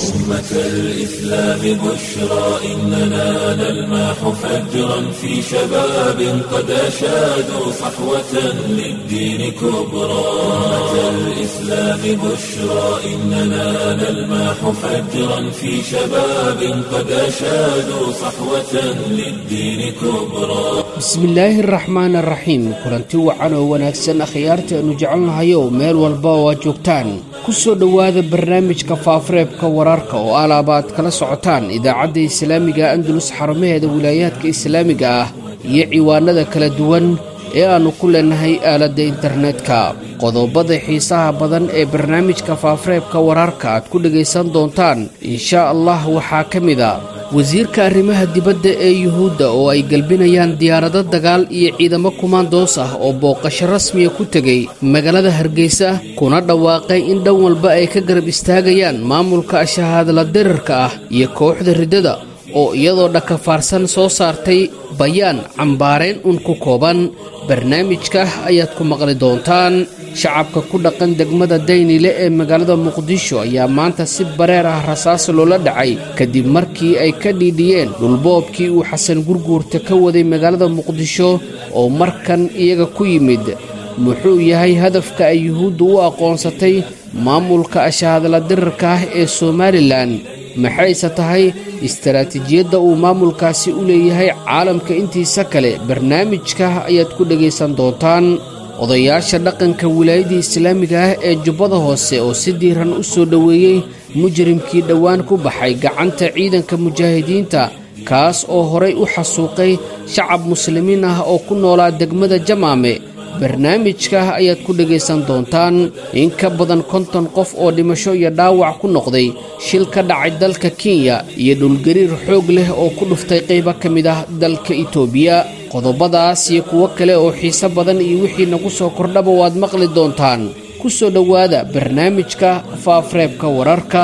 أمة الإسلام بشرى إننا نلمح فجرا في شباب قد أشادوا صحوة للدين كبرى أمة الإسلام بشرى إننا نلمح فجرا في شباب قد أشادوا صحوة للدين كبرى bismillaahi araxmaan araxiim kulanti wacan oo wanaagsan akhyaarta aanu jecelnahayow meel walba oo aad joogtaan ku soo dhowaada barnaamijka faafareebka wararka oo alaaba aad kala socotaan idaacadda islaamiga andalus xarumaheeda wilaayaadka islaamiga ah iyo ciwaanada kala duwan ee aannu ku leenahay aaladda internetka qodobada xiisaha badan ee barnaamijka faafareebka wararka aad ku dhegaysan doontaan inshaa allah waxaa ka mid a wasiirka arrimaha dibadda ee yuhuudda oo ay galbinayaan diyaarado dagaal iyo ciidamo kumaandoos ah oo booqasho rasmiya ku tegay magaalada hargeysa kuna dhawaaqay in dhan walba ay ka garab istaagayaan maamulka shahaadla dirarka ah iyo kooxda riddada oo iyadoo dhakafaarsan soo saartay bayaan cambaareen un ku kooban barnaamijka ayaad ku maqli doontaan shacabka ku dhaqan degmada daynile ee magaalada muqdisho ayaa maanta si bareer ah rasaas loola dhacay kadib markii ay ka dhiidhiyeen dhulboobkii uu xasan gurguurta ka waday magaalada muqdisho oo markan iyaga ku yimid muxuu yahay hadafka ay yuhuuddu u aqoonsatay maamulka ashaadla dirarka ah ee somalilan maxayse tahay istaraatiijiyadda uu maamulkaasi u leeyahay caalamka intiisa kale barnaamijka ayaad ku dhegaysan doontaan odayaasha dhaqanka wilaayadii islaamiga ah ee jubbada hoose oo si diiran u soo dhoweeyey mujrimkii dhowaan ku baxay gacanta ciidanka mujaahidiinta kaas oo horay u xasuuqay shacab muslimiin ah oo ku noolaa degmada jamaame barnaamijka ayaad ku dhegaysan doontaan in ka badan konton qof oo dhimasho iyo dhaawac ku noqday shil ka dhacay dalka kenya iyo dhulgariir xoog leh oo ku dhuftay qaybo ka mid ah dalka itoobiya qodobadaas iyo kuwo kale oo xiise badan iyo wixii nagu soo kordhaba waad maqli doontaan ku soo dhowaada barnaamijka faafareebka wararka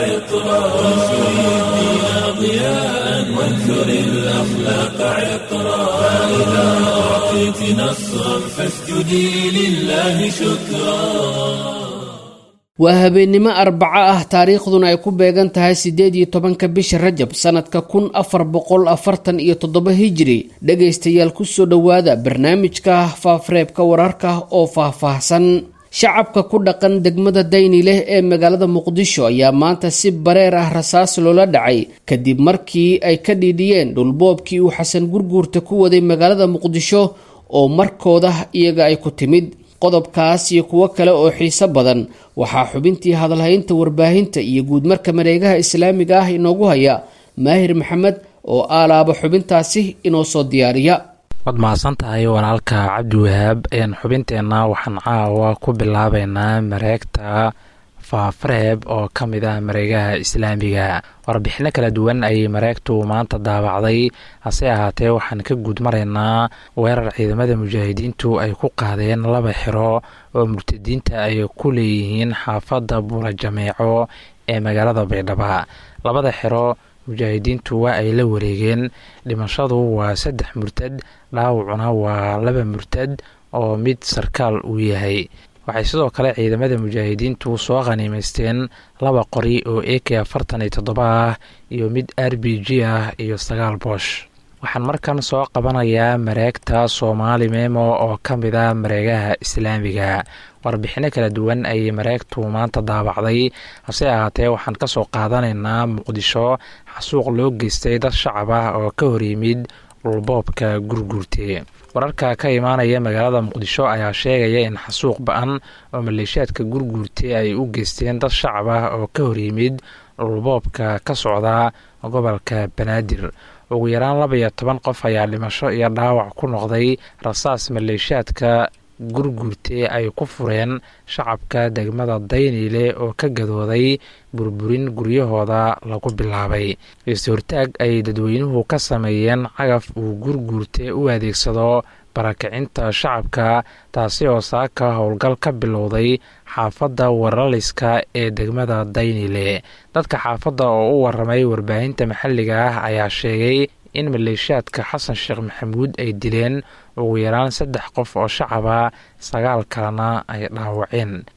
وانثر الأخلاق عطرا فإذا أعطيت نصرا فاسجدي لله شكرا waa habeennimo arbaco ah taariikhduna ay ku beegan tahay siddeed iyo tobanka bisha rajab sannadka kun afar boqol afartan iyo toddoba hijiri dhegaystayaal ku soo dhowaada barnaamijka faafareebka wararka oo faahfaahsan shacabka ku dhaqan degmada dayni leh ee magaalada muqdisho ayaa maanta si bareer ah rasaas loola dhacay kadib markii ay ka dhiidhiyeen dhulboobkii uu xasan gurguurta ku waday magaalada muqdisho oo markooda iyaga ay ku timid qodobkaas iyo kuwo kale oo xiiso badan waxaa xubintii hadalhaynta warbaahinta iyo guudmarka mareegaha islaamiga ah inoogu haya maahir maxamed oo aalaaba xubintaasi inoo soo diyaariya waad mahadsan tahay walaalka cabdiwahaab ayaan xubinteenna waxaan caawa ku bilaabeynaa mareegta faafareeb oo ka mid ah mareegaha islaamiga warbixino kala duwan ayay mareegtu maanta daabacday hase ahaatee waxaan ka guud maraynaa weerar ciidamada mujaahidiintu ay ku qaadeen laba xiro oo murtadiinta ay ku leeyihiin xaafadda buula jameeco ee magaalada baydhaba labada xiro mujaahidiintu waa ay la wareegeen dhimashadu waa saddex murtad dhaawacuna waa laba murtad oo mid sarkaal uu yahay waxay sidoo kale ciidamada mujaahidiintu soo khaniimaysteen laba qori oo a k afartan iyo toddoba ah iyo mid r b g ah iyo sagaal boosh waxaan markan soo qabanayaa mareegta soomaali memo oo ka mid ah mareegaha islaamiga warbixino kala duwan ayay mareegtu maanta daabacday hase ahaatee waxaan kasoo qaadanaynaa muqdisho xasuuq loo geystay dad shacab ah oo ka hor yimid dhulboobka gurguurte wararka ka imaanaya magaalada muqdisho ayaa sheegaya in xasuuq ba-an oo maleeshiyaadka gurguurte ay u geysteen dad shacab ah oo ka hor yimid dhulboobka ka socda gobolka banaadir ugu yaraan laba iyo toban qof ayaa dhimasho iyo dhaawac ku noqday rasaas maleeshiyaadka gurguurte ay ku fureen shacabka degmada dayniile oo ka gadooday burburin guryahooda lagu bilaabay is-hortaag ay dadweynuhu ka sameeyeen cagaf uu gurguurte u adeegsado barakicinta shacabka taasi oo saaka howlgal ka bilowday xaafadda waraliska ee degmada daynile dadka xaafadda oo u waramay warbaahinta maxalliga ah ayaa sheegay in maleeshiyaadka xasan sheekh maxamuud ay dileen ugu yaraan saddex qof oo shacaba sagaal kalena ay dhaawaceen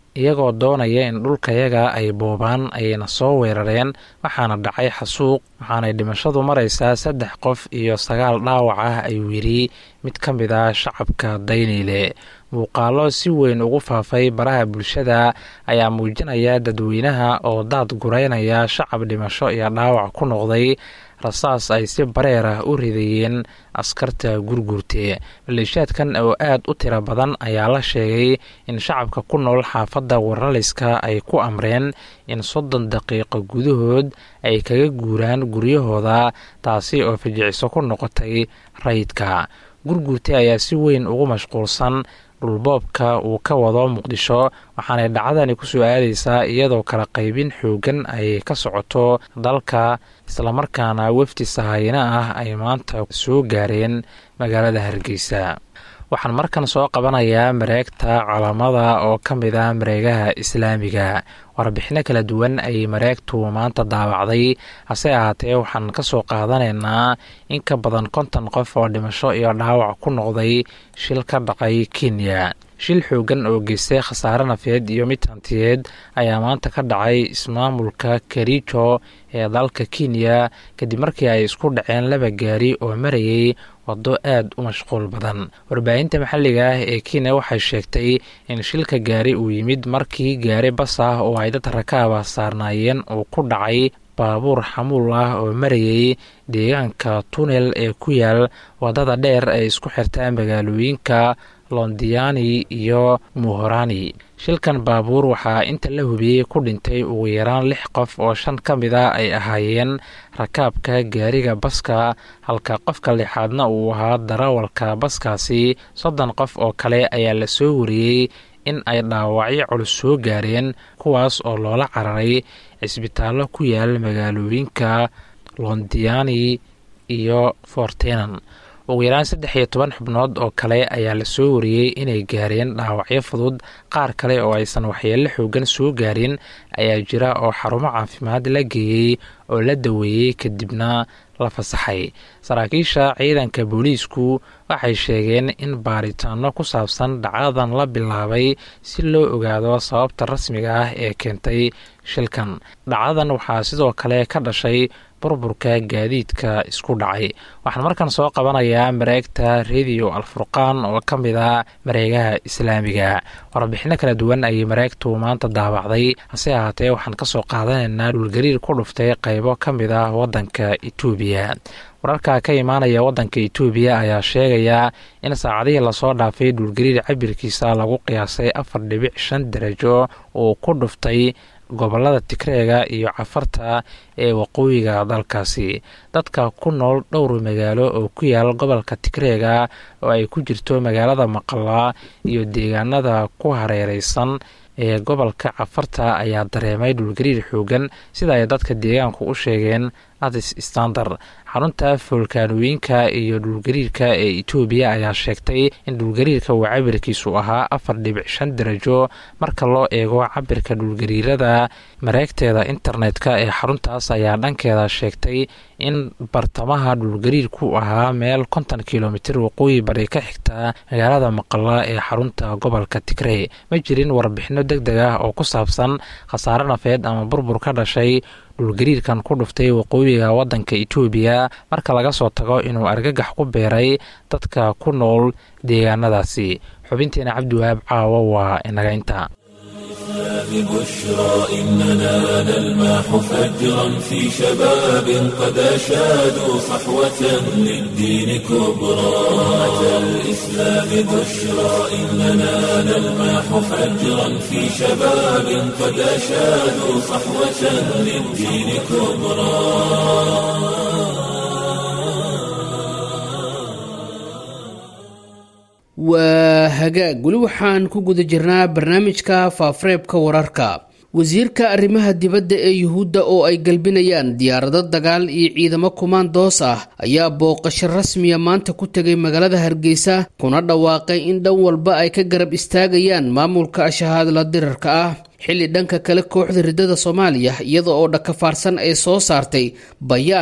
iyagoo doonaya in dhulkayaga ay boobaan ayayna soo weerareen waxaana dhacay xasuuq waxaanay dhimashadu maraysaa saddex qof iyo sagaal dhaawac ah ayuu yidhi mid ka mid ah shacabka dayniile muuqaalo si weyn ugu faafay baraha bulshada ayaa muujinaya dadweynaha oo daad gureynaya shacab dhimasho iyo dhaawac ku noqday rasaas ay si bareer ah u ridayeen askarta gurgurte maleeshiyaadkan oo aad u tiro badan ayaa la sheegay in shacabka ku nool xaafadda waraliska ay ku amreen in soddon daqiiqo gudahood ay kaga guuraan guryahooda taasi oo fijiciso ku noqotay rayidka gurgurte ayaa si weyn ugu mashquulsan dhulboobka uu ka wado muqdisho waxaanay dhacdani kusoo aadaysaa iyadoo kala qaybin xoogan ay ka socoto dalka islamarkaana wefdi sahayna ah ay maanta soo gaareen magaalada hargeysa waxaan markan soo qabanayaa mareegta calamada oo ka mid ah mareegaha islaamiga warbixino kala duwan ayay mareegtu maanta daawacday hase ahaatee waxaan ka soo qaadanaynaa in ka badan konton qof oo dhimasho iyo dhaawac ku noqday shil ka dhacay kenya shil xoogan oo geystay khasaare nafeed iyo mid hantiyeed ayaa maanta ka dhacay ismaamulka kericho ee dalka kenya kadib markii ay isku dhaceen laba gaari oo marayay wado aad u mashquul badan warbaahinta maxalliga ah ee kenya waxay sheegtay in shilka gaari uu yimid markii gaari bas ah oo ay dad rakaaba saarnaayeen uu ku dhacay baabuur xamuul ah oo marayay deegaanka tunel ee ku yaal wadada dheer ee isku xirta magaalooyinka londiani iyo muhorani shilkan baabuur waxaa inta la hubiyey ku dhintay ugu yaraan lix qof oo shan ka mid a ay ahaayeen rakaabka gaariga baska halka qofka lixaadna uu ahaa darawalka baskaasi soddon qof oo kale ayaa la soo wariyey in ay dhaawacyo culus soo gaareen kuwaas oo loola cararay cisbitaallo ku yaal magaalooyinka londiani iyo fortenan ugu yaraan saddex iyo toban xubnood oo kale ayaa la soo wariyey inay gaareen dhaawacyo fudud qaar kale oo aysan waxyeello xoogan soo gaarin ayaa jira oo xarumo caafimaad la geeyey oo la daweeyey kadibna la fasaxay saraakiisha ciidanka booliisku waxay sheegeen in baaritaano ku saabsan dhacdadan la bilaabay si loo ogaado sababta rasmiga ah ee keentay shilkan dhacdadan waxaa sidoo kale ka dhashay burburka gaadiidka isku dhacay waxaan markan soo qabanayaa mareegta rediyo alfurqaan oo ka mid a mareegaha islaamiga warbixino kala duwan ayay mareegtu maanta daawacday hase ahaatee waxaan kasoo qaadanaynaa dhulgariir ku dhuftay qaybo ka mid ah wadanka etoobiya wararka ka imaanaya wadanka etoobiya ayaa sheegaya in saacadihii lasoo dhaafay dhulgariir cabirkiisa lagu qiyaasay afar dhibic shan darajo uu ku dhuftay gobolada tigreega iyo cafarta ee waqooyiga dalkaasi dadka ku nool dhowr magaalo oo ku yaal gobolka tigreega oo ay ku jirto magaalada maqala iyo deegaanada ku hareereysan ee gobolka cafarta ayaa dareemay dhulgariir xoogan sida ay dadka deegaanku u sheegeen adis standard xarunta foolkaanooyinka iyo dhulgariirka ee etoobiya ayaa sheegtay in dhulgariirka uu cabirkiisu ahaa afar dhibic shan darajo marka loo eego cabirka dhulgariirada mareegteeda internetka ee xaruntaas ayaa dhankeeda sheegtay in bartamaha dhulgariirku ahaa meel konton kilomitir waqooyi bari ka xigta magaalada maqala ee xarunta gobolka tigrey ma jirin warbixino deg deg ah oo ku saabsan khasaare nafeed ama burbur ka dhashay dhulgariirkan ku dhuftay waqooyiga wadanka etoobiya marka laga soo tago inuu argagax ku beeray dadka ku nool deegaanadaasi xubinteena cabdiwahaab caawo waa inaga inta بشرى إننا نلماح فجرا في شباب قد أشادوا صحوة للدين كبرى أتى الإسلام بشرى إننا نلماح فجرا في شباب قد أشادوا صحوة للدين كبرى waa hagaag weli waxaan ku guda jirnaa barnaamijka faafareebka wararka wasiirka arrimaha dibadda ee yuhuudda oo ay galbinayaan diyaarado dagaal iyo ciidamo kumaandoos ah ayaa booqasho rasmiya maanta ku tegay magaalada hargeysa kuna dhawaaqay in dhan walba ay ka garab istaagayaan maamulka ashahaadla dirarka ah xilli dhanka kale kooxda riddada soomaaliya iyada oo dhakafaarsan ay soo saartay bayaan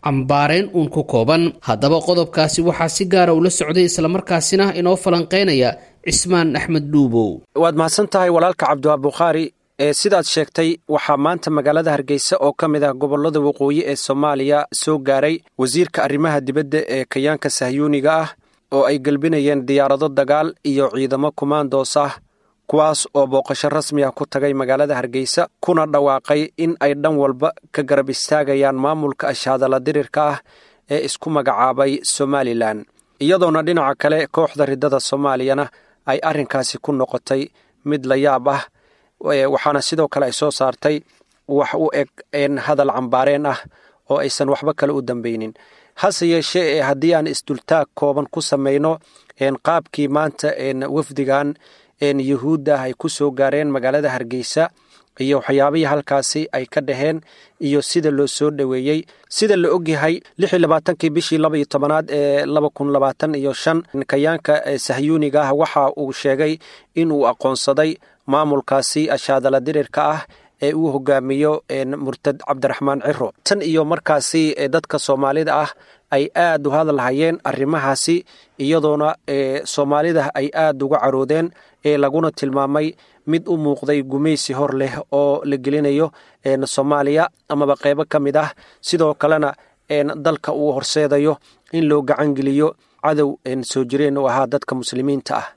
cambaareen uun ku kooban haddaba qodobkaasi waxaa si gaara ula socday islamarkaasina inoo falanqeynaya cismaan axmed dhuubow waad mahadsan tahay walaalka cabdiwaab bukhaari ee sidaad sheegtay waxaa maanta magaalada hargeysa oo ka mid ah gobollada waqooyi ee soomaaliya soo gaaray wasiirka arrimaha dibadda ee kayaanka sahyuuniga ah oo ay gelbinayeen diyaarado dagaal iyo ciidamo kumaandoos ah kuwaas oo booqasho rasmi ah ku tagay magaalada hargeysa kuna dhawaaqay in ay dhan walba ka garab istaagayaan maamulka ashaadala dirirka ah ee isku magacaabay somalilan iyadoona dhinaca kale kooxda riddada soomaaliyana ay arrinkaasi ku noqotay mid la yaab ah waxaana sidoo kale ay soo saartay wax u eg hadal cambaareen ah oo aysan waxba kale u dambeynin hase yeeshee ee haddii aan isdultaag kooban ku samayno qaabkii maanta wafdigan yuhuudda ah ay ku soo gaareen magaalada hargeysa iyo waxyaabihii halkaasi ay ka dhaheen iyo sida loo soo dhoweeyey sida la ogyahay lixii labaatankii bishii laba iyo tobanaad ee laba kun labaatan iyo shan kayaanka sahyuuniga ah waxa uu sheegay in uu aqoonsaday maamulkaasi ashaadala dirirka ah ee uu hogaamiyo murtad cabdiraxmaan ciro tan iyo markaasi dadka soomaalida ah ay aad u hadalhayeen arrimahaasi iyadoona soomaalida ay aad uga caroodeen ee laguna tilmaamay mid u muuqday gumaysi hor leh oo la gelinayo soomaaliya amaba qeybo ka mid ah sidoo kalena dalka uu horseedayo in loo gacangeliyo cadow soo jireen u ahaa dadka muslimiinta ah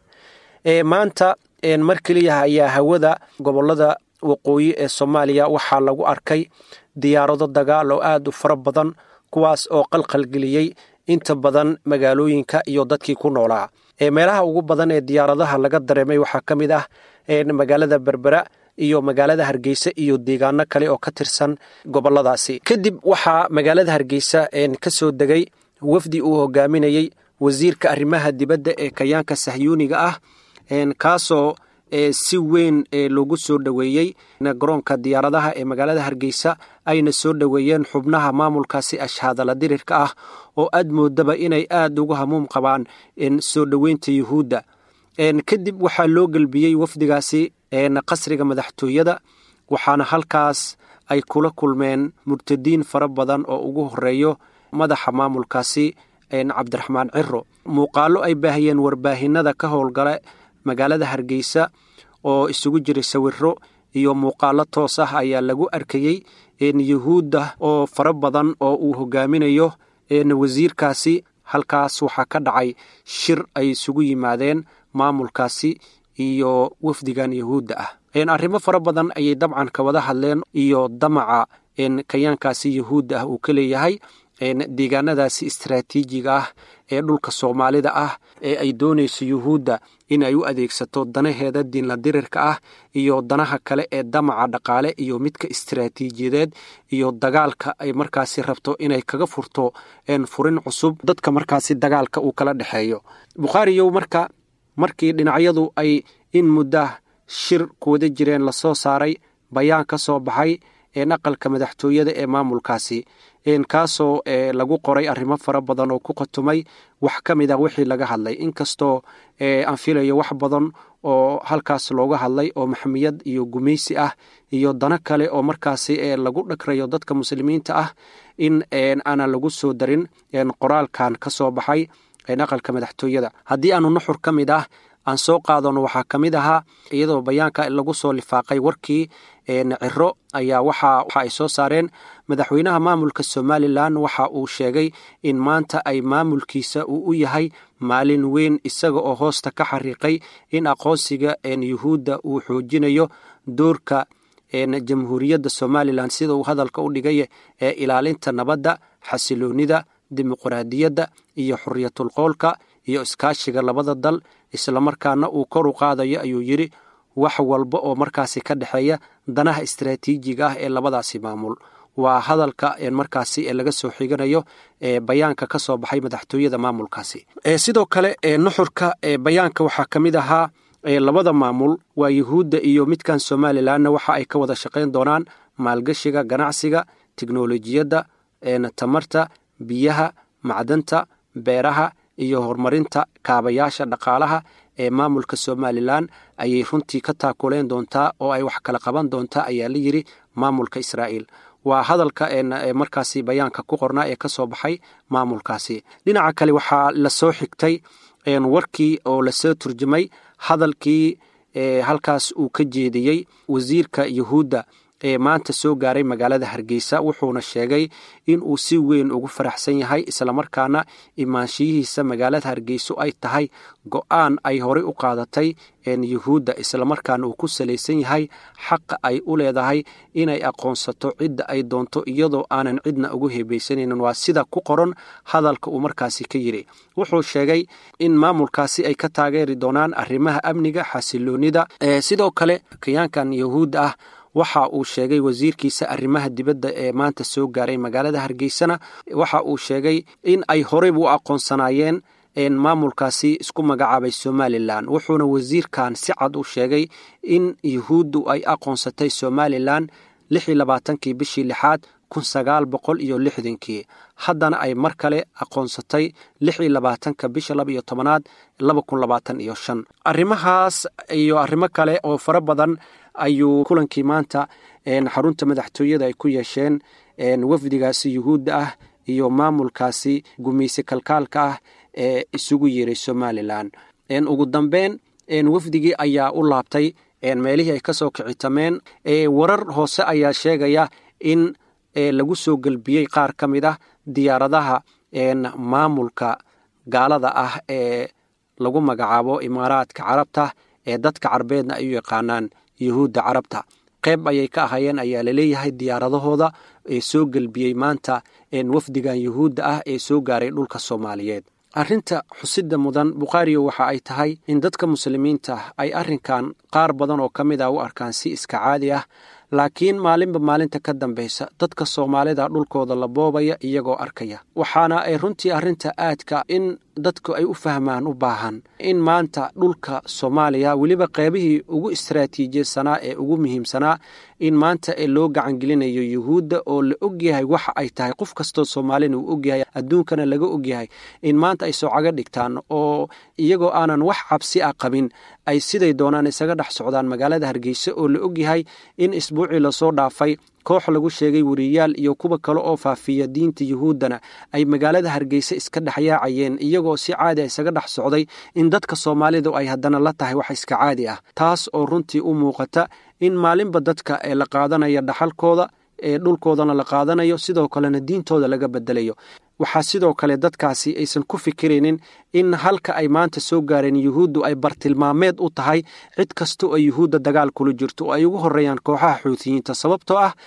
maanta mar keliya ayaa hawada gobolada waqooyi ee soomaaliya waxaa lagu arkay diyaarado dagaal oo aad u fara badan kuwaas oo qalqalgeliyey inta badan magaalooyinka iyo dadkii ku noolaa meelaha ugu badan ee diyaaradaha laga dareemay waxaa ka mid ah magaalada berbera iyo magaalada hargeysa iyo deegaano kale oo ka tirsan goboladaasi kadib waxaa magaalada hargeysa ka soo degay wafdi uu hogaaminayey wasiirka arrimaha dibadda ee kayaanka sahyuuniga ah kaasoo si weyn loogu soo dhoweeyey garoonka diyaaradaha ee magaalada hargeysa ayna soo dhoweeyeen xubnaha maamulkaasi ashhaadala dirirka ah oo aad moodaba inay aad ugu hamuum qabaan soo dhoweynta yuhuudda kadib waxaa loo gelbiyey wafdigaasi qasriga madaxtooyada waxaana halkaas ay kula kulmeen murtadiin fara badan oo ugu horeeyo madaxa maamulkaasi cabdiraxmaan ciro muuqaalo ay baahiyeen warbaahinada ka howlgala magaalada hargeysa oo isugu jiray sawiro iyo muuqaalo toos ah ayaa lagu arkayey yuhuudda oo fara badan oo uu hogaaminayo wasiirkaasi halkaas waxaa ka dhacay shir ay isugu yimaadeen maamulkaasi iyo wafdigan yuhuudda ah arrimo fara badan ayay dabcan ka wada hadleen iyo damaca kayaankaasi yuhuudda ah uu ka leeyahay deegaanadaasi istraatiijiga ah ee dhulka soomaalida ah ee ay doonayso yuhuudda in ay u adeegsato danaheeda diinla dirirka ah iyo danaha kale ee damaca dhaqaale iyo midka istraatiijiyadeed iyo dagaalka ay markaasi rabto inay kaga furto furin cusub dadka markaasi dagaalka uu kala dhexeeyo bukhaariyow marka markii dhinacyadu ay in muddah shir kuwada jireen lasoo saaray bayaan ka soo baxay aqalka madaxtooyada ee maamulkaasi kaasoo lagu qoray arrimo fara badan oo ku qatumay wax ka mid ah wixii laga hadlay inkastoo aan filayo wax badan oo halkaas looga hadlay oo maxmiyad iyo gumaysi ah iyo dano kale oo markaasi lagu dhagrayo dadka muslimiinta ah in aanan lagu soo darin qoraalkan ka soo baxay aqalka madaxtooyada haddii aanu nuxur ka mid ah aan soo qaadano waxaa ka mid ahaa iyadoo bayaanka lagu soo lifaaqay warkii ciro ayaa waxa ay soo saareen madaxweynaha maamulka somalilan waxa uu sheegay in maanta ay maamulkiisa uu u yahay maalin weyn isaga oo hoosta ka xariiqay in aqoonsiga yuhuudda uu xoojinayo doorka jamhuuriyadda somalilan sida uu hadalka u dhigay ee ilaalinta nabadda xasiloonida dimuqraadiyadda iyo xuriyatul qoolka iyo iskaashiga labada dal islamarkaana uu kor u qaadayo ayuu yidhi wax walba oo markaasi ka dhexeeya danaha istraatiijiga ah ee labadaasi maamul waa hadalka markaasi laga soo xiganayo bayaanka ka soo baxay madaxtooyada maamulkaasi sidoo kale nuxurka bayaanka waxaa ka mid ahaa labada maamul waa yuhuudda iyo midkan somalilanna waxa ay ka wada shaqayn doonaan maalgashiga ganacsiga teknolojiyadda tamarta biyaha macdanta beeraha iyo horumarinta kaabayaasha dhaqaalaha ee maamulka somalilan ayay runtii ka taakuleen doontaa oo ay wax kala qaban doontaa ayaa la yidhi maamulka israa'iil waa hadalka markaasi bayaanka ku qornaa ee ka soo baxay maamulkaasi dhinaca kale waxaa lasoo xigtay warkii oo lasoo turjumay hadalkii halkaas uu ka jeediyey wasiirka yuhuudda ee maanta soo gaaray magaalada hargeysa wuxuuna sheegay in uu si weyn ugu faraxsan yahay islamarkaana imaanshiyihiisa magaalada hargeyso ay tahay go-aan ay horey u qaadatay yuhuudda islamarkaana uu ku salaysan yahay xaqa ay u leedahay inay aqoonsato cidda ay doonto iyadoo aanan cidna ugu hebaysanaynin waa sida ku qoran hadalka uu markaasi ka yidhi wuxuu sheegay in maamulkaasi ay ka taageeri doonaan arrimaha amniga xasiloonida sidoo kale kayaankan yuhuudda ah waxa uu sheegay wasiirkiisa arrimaha dibadda ee maanta soo gaaray magaalada hargeysana waxa uu sheegay in ay horeyba u aqoonsanaayeen maamulkaasi isku magacaabay somalilan wuxuuna wasiirkan si cad u sheegay in yuhuuddu ay aqoonsatay somalilan lix iyo labaatankii bishii lixaad kun sagaal boqol iyo lixdankii haddana ay mar kale aqoonsatay lix iyo labaatanka bisha laba iyo tobanaad laba kun labaatan iyo shan arrimahaas iyo arrimo kale oo fara badan ayuu kulankii maanta xarunta madaxtooyada ay ku yeesheen wafdigaasi yuhuudda ah iyo maamulkaasi gumayse kalkaalka ah ee isugu yeeray somalilan ugu dambeyn wafdigii ayaa u laabtay meelihii ay kasoo kicitameen warar hoose ayaa sheegaya in lagu soo gelbiyey qaar ka mid ah diyaaradaha maamulka gaalada ah ee lagu magacaabo imaaraadka carabta ee dadka carbeedna ay u yaqaanaan yuhuudda carabta qayb ayay ka ahayeen ayaa laleeyahay diyaaradahooda ee soo gelbiyey maanta wafdigan yuhuudda ah ee soo gaaray dhulka soomaaliyeed arrinta xusida mudan bukhaariyo waxa ay tahay in dadka muslimiinta ay arrinkan qaar badan oo ka mid ah u arkaan si iska caadi ah laakiin maalinba maalinta ka dambaysa dadka soomaalida dhulkooda la boobaya iyagoo arkaya waxaana ay runtii arrinta aadka in dadku ay u fahmaan u baahan in maanta dhulka soomaaliya weliba qeybihii ugu istaraatiijisanaa ee ugu muhiimsanaa in maanta loo gacangelinayo yuhuudda oo la ogyahay waxa ay tahay qof kastoo soomaalina uu ogyahay adduunkana laga ogyahay in maanta ay soocaga dhigtaan oo iyagoo aanan wax cabsi ah qabin ay siday doonaan isaga dhex socdaan magaalada hargeysa oo la ogyahay in isbuucii lasoo dhaafay koox lagu sheegay weriyaal iyo kuwa kale oo faafiya diinta yuhuuddana ay magaalada hargeysa iska dhexyaacayeen iyagoo si caadi a isaga dhex socday in dadka soomaalidu ay haddana la tahay wax iska caadi ah taas oo runtii u muuqata in maalinba dadka ee la qaadanaya dhaxalkooda ee dhulkoodana la qaadanayo sidoo kalena diintooda laga bedelayo waxaa sidoo kale dadkaasi aysan ku fikiraynin in halka ay maanta soo gaareen yuhuuddu ay bartilmaameed u tahay cid kastoo ay yuhuudda dagaal kula jirto oo ay ugu horreeyaan kooxaha xuutiyiinta sababtoo ah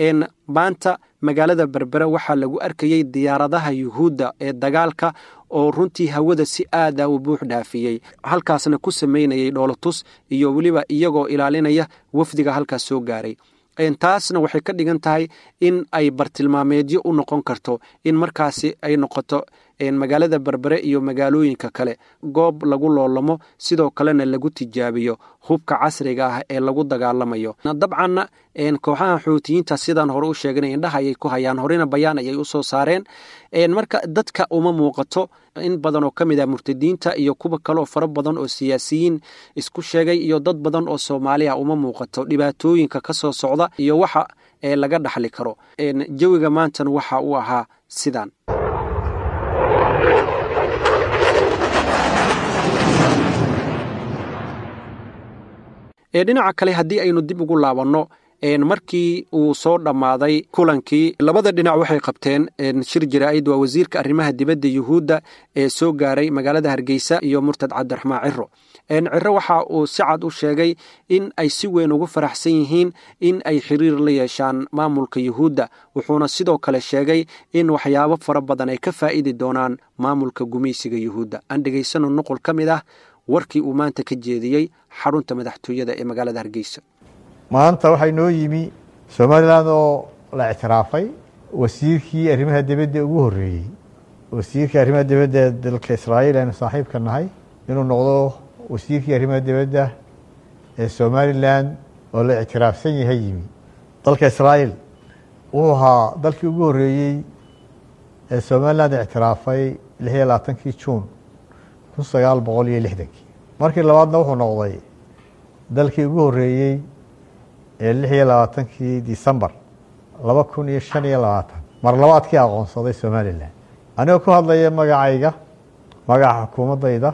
maanta magaalada berbere waxaa lagu arkayey diyaaradaha yuhuudda ee dagaalka oo runtii hawada si aada u buux dhaafiyey halkaasna ku sameynayay dhoolotus iyo weliba iyagoo ilaalinaya wafdiga halkaas soo gaaray taasna waxay ka dhigan tahay in ay bartilmaameedyo u noqon karto in markaasi ay noqoto magaalada berbere iyo magaalooyinka kale goob lagu loolamo sidoo kalena lagu tijaabiyo hubka casriga ah ee lagu dagaalamayo dabcanna kooxaha xuutiyiinta sidaan hore u sheeganay indhaha ayay ku hayaan horena bayaan ayay usoo saareen marka dadka uma muuqato in badan oo ka mid ah murtadiinta iyo kuwa kaleoo fara badan oo siyaasiyiin isku sheegay iyo dad badan oo soomaaliya uma muuqato dhibaatooyinka ka soo socda iyo waxa laga dhaxli karo jawiga maantana waxa uu ahaa sidan dhinaca kale haddii aynu dib ugu laabanno markii uu soo dhammaaday kulankii labada dhinac waxay qabteen shir jaraa'id waa wasiirka arrimaha dibadda yuhuudda ee soo gaaray magaalada hargeysa iyo murtad cabdiraxmaan ciro ciro waxa uu si cad u sheegay in ay si weyn ugu faraxsan yihiin in ay xiriir la yeeshaan maamulka yuhuudda wuxuuna sidoo kale sheegay in waxyaabo fara badan ay ka faa'idi doonaan maamulka gumaysiga yuhuudda aan dhegaysano nuqul ka mid ah warkii uu maanta ka jeediyey xarunta madaxtooyada ee magaalada hargeysa maanta waxaa inoo yimi somalilan oo la ictiraafay wasiirkii arrimaha dibadda ugu horreeyey wasiirkii arrimaha dibadda ee dalka israa'iil aynu saaxiibka nahay inuu noqdo wasiirkii arrimaha dibadda ee somalilan oo la ictiraafsan yahay yimi dalka israa'iil wuxuu ahaa dalkii ugu horreeyey ee somalilan ictiraafay lix iyo labaatankii juun kun sagaal boqol iyo lixdankii markii labaadna wuxuu noqday dalkii ugu horreeyey ee lix iyo labaatankii decembar laba kun iyo shan iyo labaatan mar labaadkii aqoonsaday somalilan anigoo ku hadlaya magacayga magaca xukuumaddayda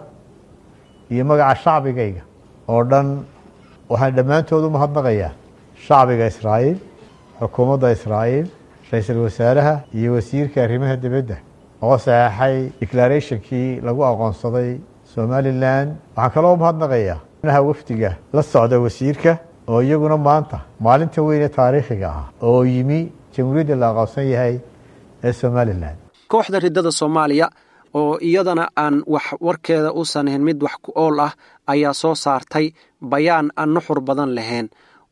iyo magaca shacbigayga oo dhan waxaan dhammaantood u mahadnaqayaa shacbiga israa'iil xukuumadda israa'iil ra-iisul wasaaraha iyo wasiirka arrimaha dibadda oo saxeexay declarationkii lagu aqoonsaday somalilan waxaan kaloo mahadnaqayaa naha wafdiga la socda wasiirka oo iyaguna maanta maalinta weyne taariikhiga ah oo yimi jamhuuriyadda la aqoonsan yahay ee somalilan kooxda riddada soomaaliya oo iyadana aan wax warkeeda uusan ahayn mid wax ku ool ah ayaa soo saartay bayaan aan nuxur badan lahayn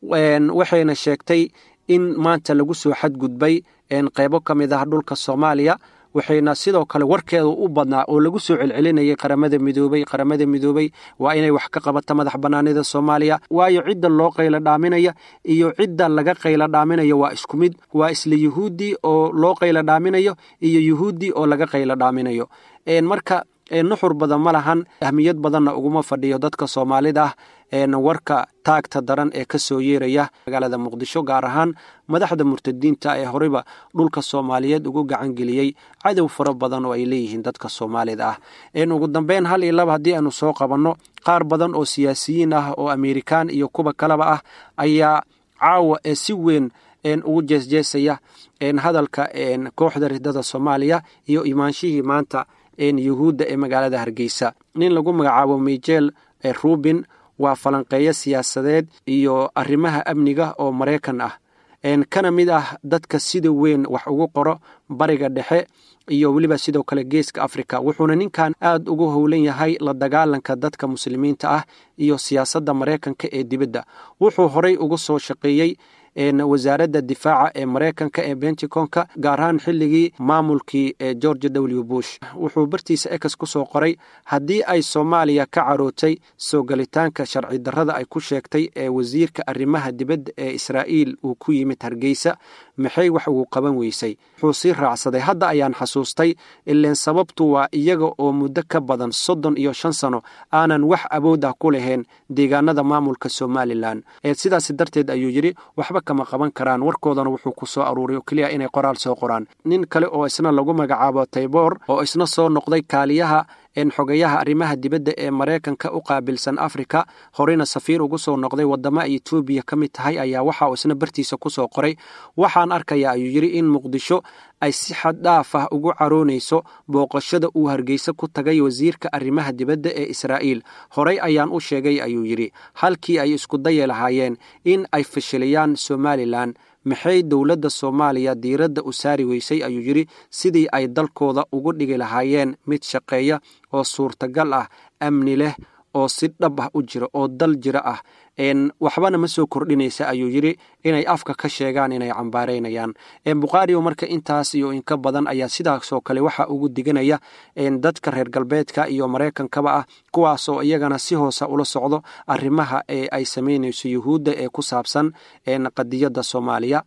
waxayna sheegtay in maanta lagu soo xadgudbay qeybo ka mid ah dhulka soomaaliya waxayna sidoo kale warkeeda u badnaa oo lagu soo celcelinayay qaramada midoobey qaramada midoobey waa inay wax ka qabata madax bannaanida soomaaliya waayo cidda loo qaylo dhaaminaya iyo cidda laga qaylo dhaaminayo waa isku mid waa isla yuhuuddii oo loo qaylo dhaaminayo iyo yuhuuddii oo laga qaylo dhaaminayo marka nuxur badan ma lahan ahmiyad badanna uguma fadhiyo dadka soomaalida ah warka taagta daran ee ka soo yeeraya magaalada muqdisho gaar ahaan madaxda murtadiinta ee horeyba dhulka soomaaliyeed ugu gacan geliyey cadow fara badan oo ay leeyihiin dadka soomaalida ah ugu dambeyn hal iyo laba haddii aanu soo qabanno qaar badan oo siyaasiyiin ah oo amerikaan iyo kuwa kaleba ah ayaa caawa ee si weyn ugu jeesjeesaya hadalka kooxda ridada soomaaliya iyo imaanshihii maanta yuhuudda ee magaalada hargeysa nin lagu magacaabo michel rubin waa falanqeeyo siyaasadeed iyo arrimaha amniga oo maraykan ah kana mid ah dadka sida weyn wax ugu qoro bariga dhexe iyo weliba sidoo kale geeska africa wuxuuna ninkan aad ugu howlan yahay la dagaalanka dadka muslimiinta ah iyo siyaasadda maraykanka ee dibadda wuxuu horey uga soo shaqeeyey wasaaradda difaaca ee maraykanka ee benticonka gaar ahaan xilligii maamulkii ee george w bush wuxuu bartiisa ex ku soo qoray haddii ay soomaaliya ka carootay soo galitaanka sharci darrada ay ku sheegtay ee wasiirka arrimaha dibadda ee israa'iil uu ku yimid hargeysa maxay wax ugu qaban weysay wuxuu sii raacsaday hadda ayaan xasuustay ileen sababtu waa iyaga oo muddo ka badan soddon iyo shan sano aanan wax awood ah ku lahayn deegaanada maamulka somalilan sidaas darteed ayuu yidhi waxba kama qaban karaan warkoodana wuxuu ku soo aruuray oo keliya inay qoraal soo qoraan nin kale oo isna lagu magacaabo tayboor oo isna soo noqday kaaliyaha xogayaha arrimaha dibadda ee maraykanka u qaabilsan afrika horeyna safiir ugu soo noqday wadamo ay etoobiya ka mid tahay ayaa waxa uu isna bartiisa ku soo qoray waxaan arkayaa ayuu yidhi in muqdisho ay si xad dhaaf ah ugu caroonayso booqashada uu hargeysa ku tagay wasiirka arrimaha dibadda ee israa'iil horey ayaan u sheegay ayuu yidhi halkii ay isku dayi lahaayeen in ay fashiliyaan somalilan maxay dowladda soomaaliya diiradda u saari weysay ayuu yidhi sidii ay dalkooda ugu dhigi lahaayeen mid shaqeeya oo suurtagal ah amni leh oo si dhab ah u jira oo dal jira ah waxbana ma soo kordhinaysa ayuu yidhi inay afka ka sheegaan inay cambaaraynayaan bukhaariyo marka intaas iyo inka badan ayaa sidaasoo kale waxa ugu diganaya dadka reer galbeedka iyo maraykankaba ah kuwaasoo iyagana si hoosa ula socdo arrimaha ee ay samaynayso yuhuudda ee ku saabsan qadiyadda soomaaliya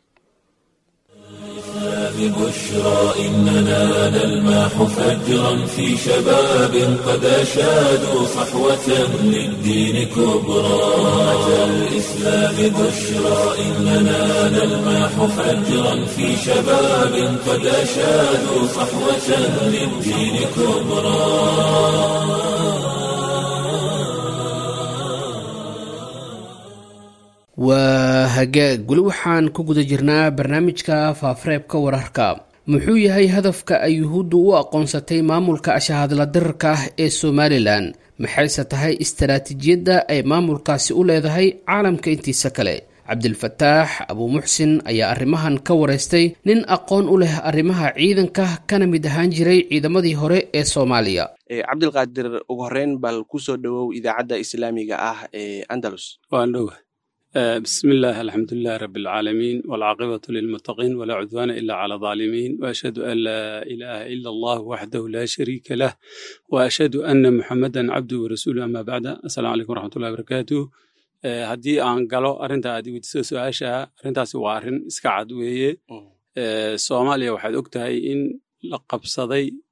ببشرى إننا نلماح فجرا في شباب قد أشادوا صحوة للدين كبرى أتى الإسلام بشرى إننا نلماح فجرا في شباب قد أشادوا صحوة للدين كبرى waa hagaag weli waxaan ku guda jirnaa barnaamijka faafareebka wararka muxuu yahay hadafka ay yuhuuddu u aqoonsatay maamulka ashahadla dirarka ah ee somalilan maxayse tahay istaraatiijiyadda ay maamulkaasi u leedahay caalamka intiisa kale cabdilfataax abuumuxsin ayaa arrimahan ka wareystay nin aqoon u leh arrimaha ciidanka kana mid ahaan jiray ciidamadii hore ee soomaaliya cabdilqaadir ugu horeyn bal kusoo dhowow idaacadda islaamiga ah ee andalus بسم الله الحمد لله رب العالمين والعاقبة للمتقين ولا عدوان إلا على الظالمين وأشهد أن لا إله إلا الله وحده لا شريك له وأشهد أن محمدا عبده ورسوله أما بعد السلام عليكم ورحمة الله وبركاته haddii aan galo arrinta aad weydiiso su-aasha arrintaasi waa arrin iska cad weeye soomaaliya waxaad og tahay in la qabsaday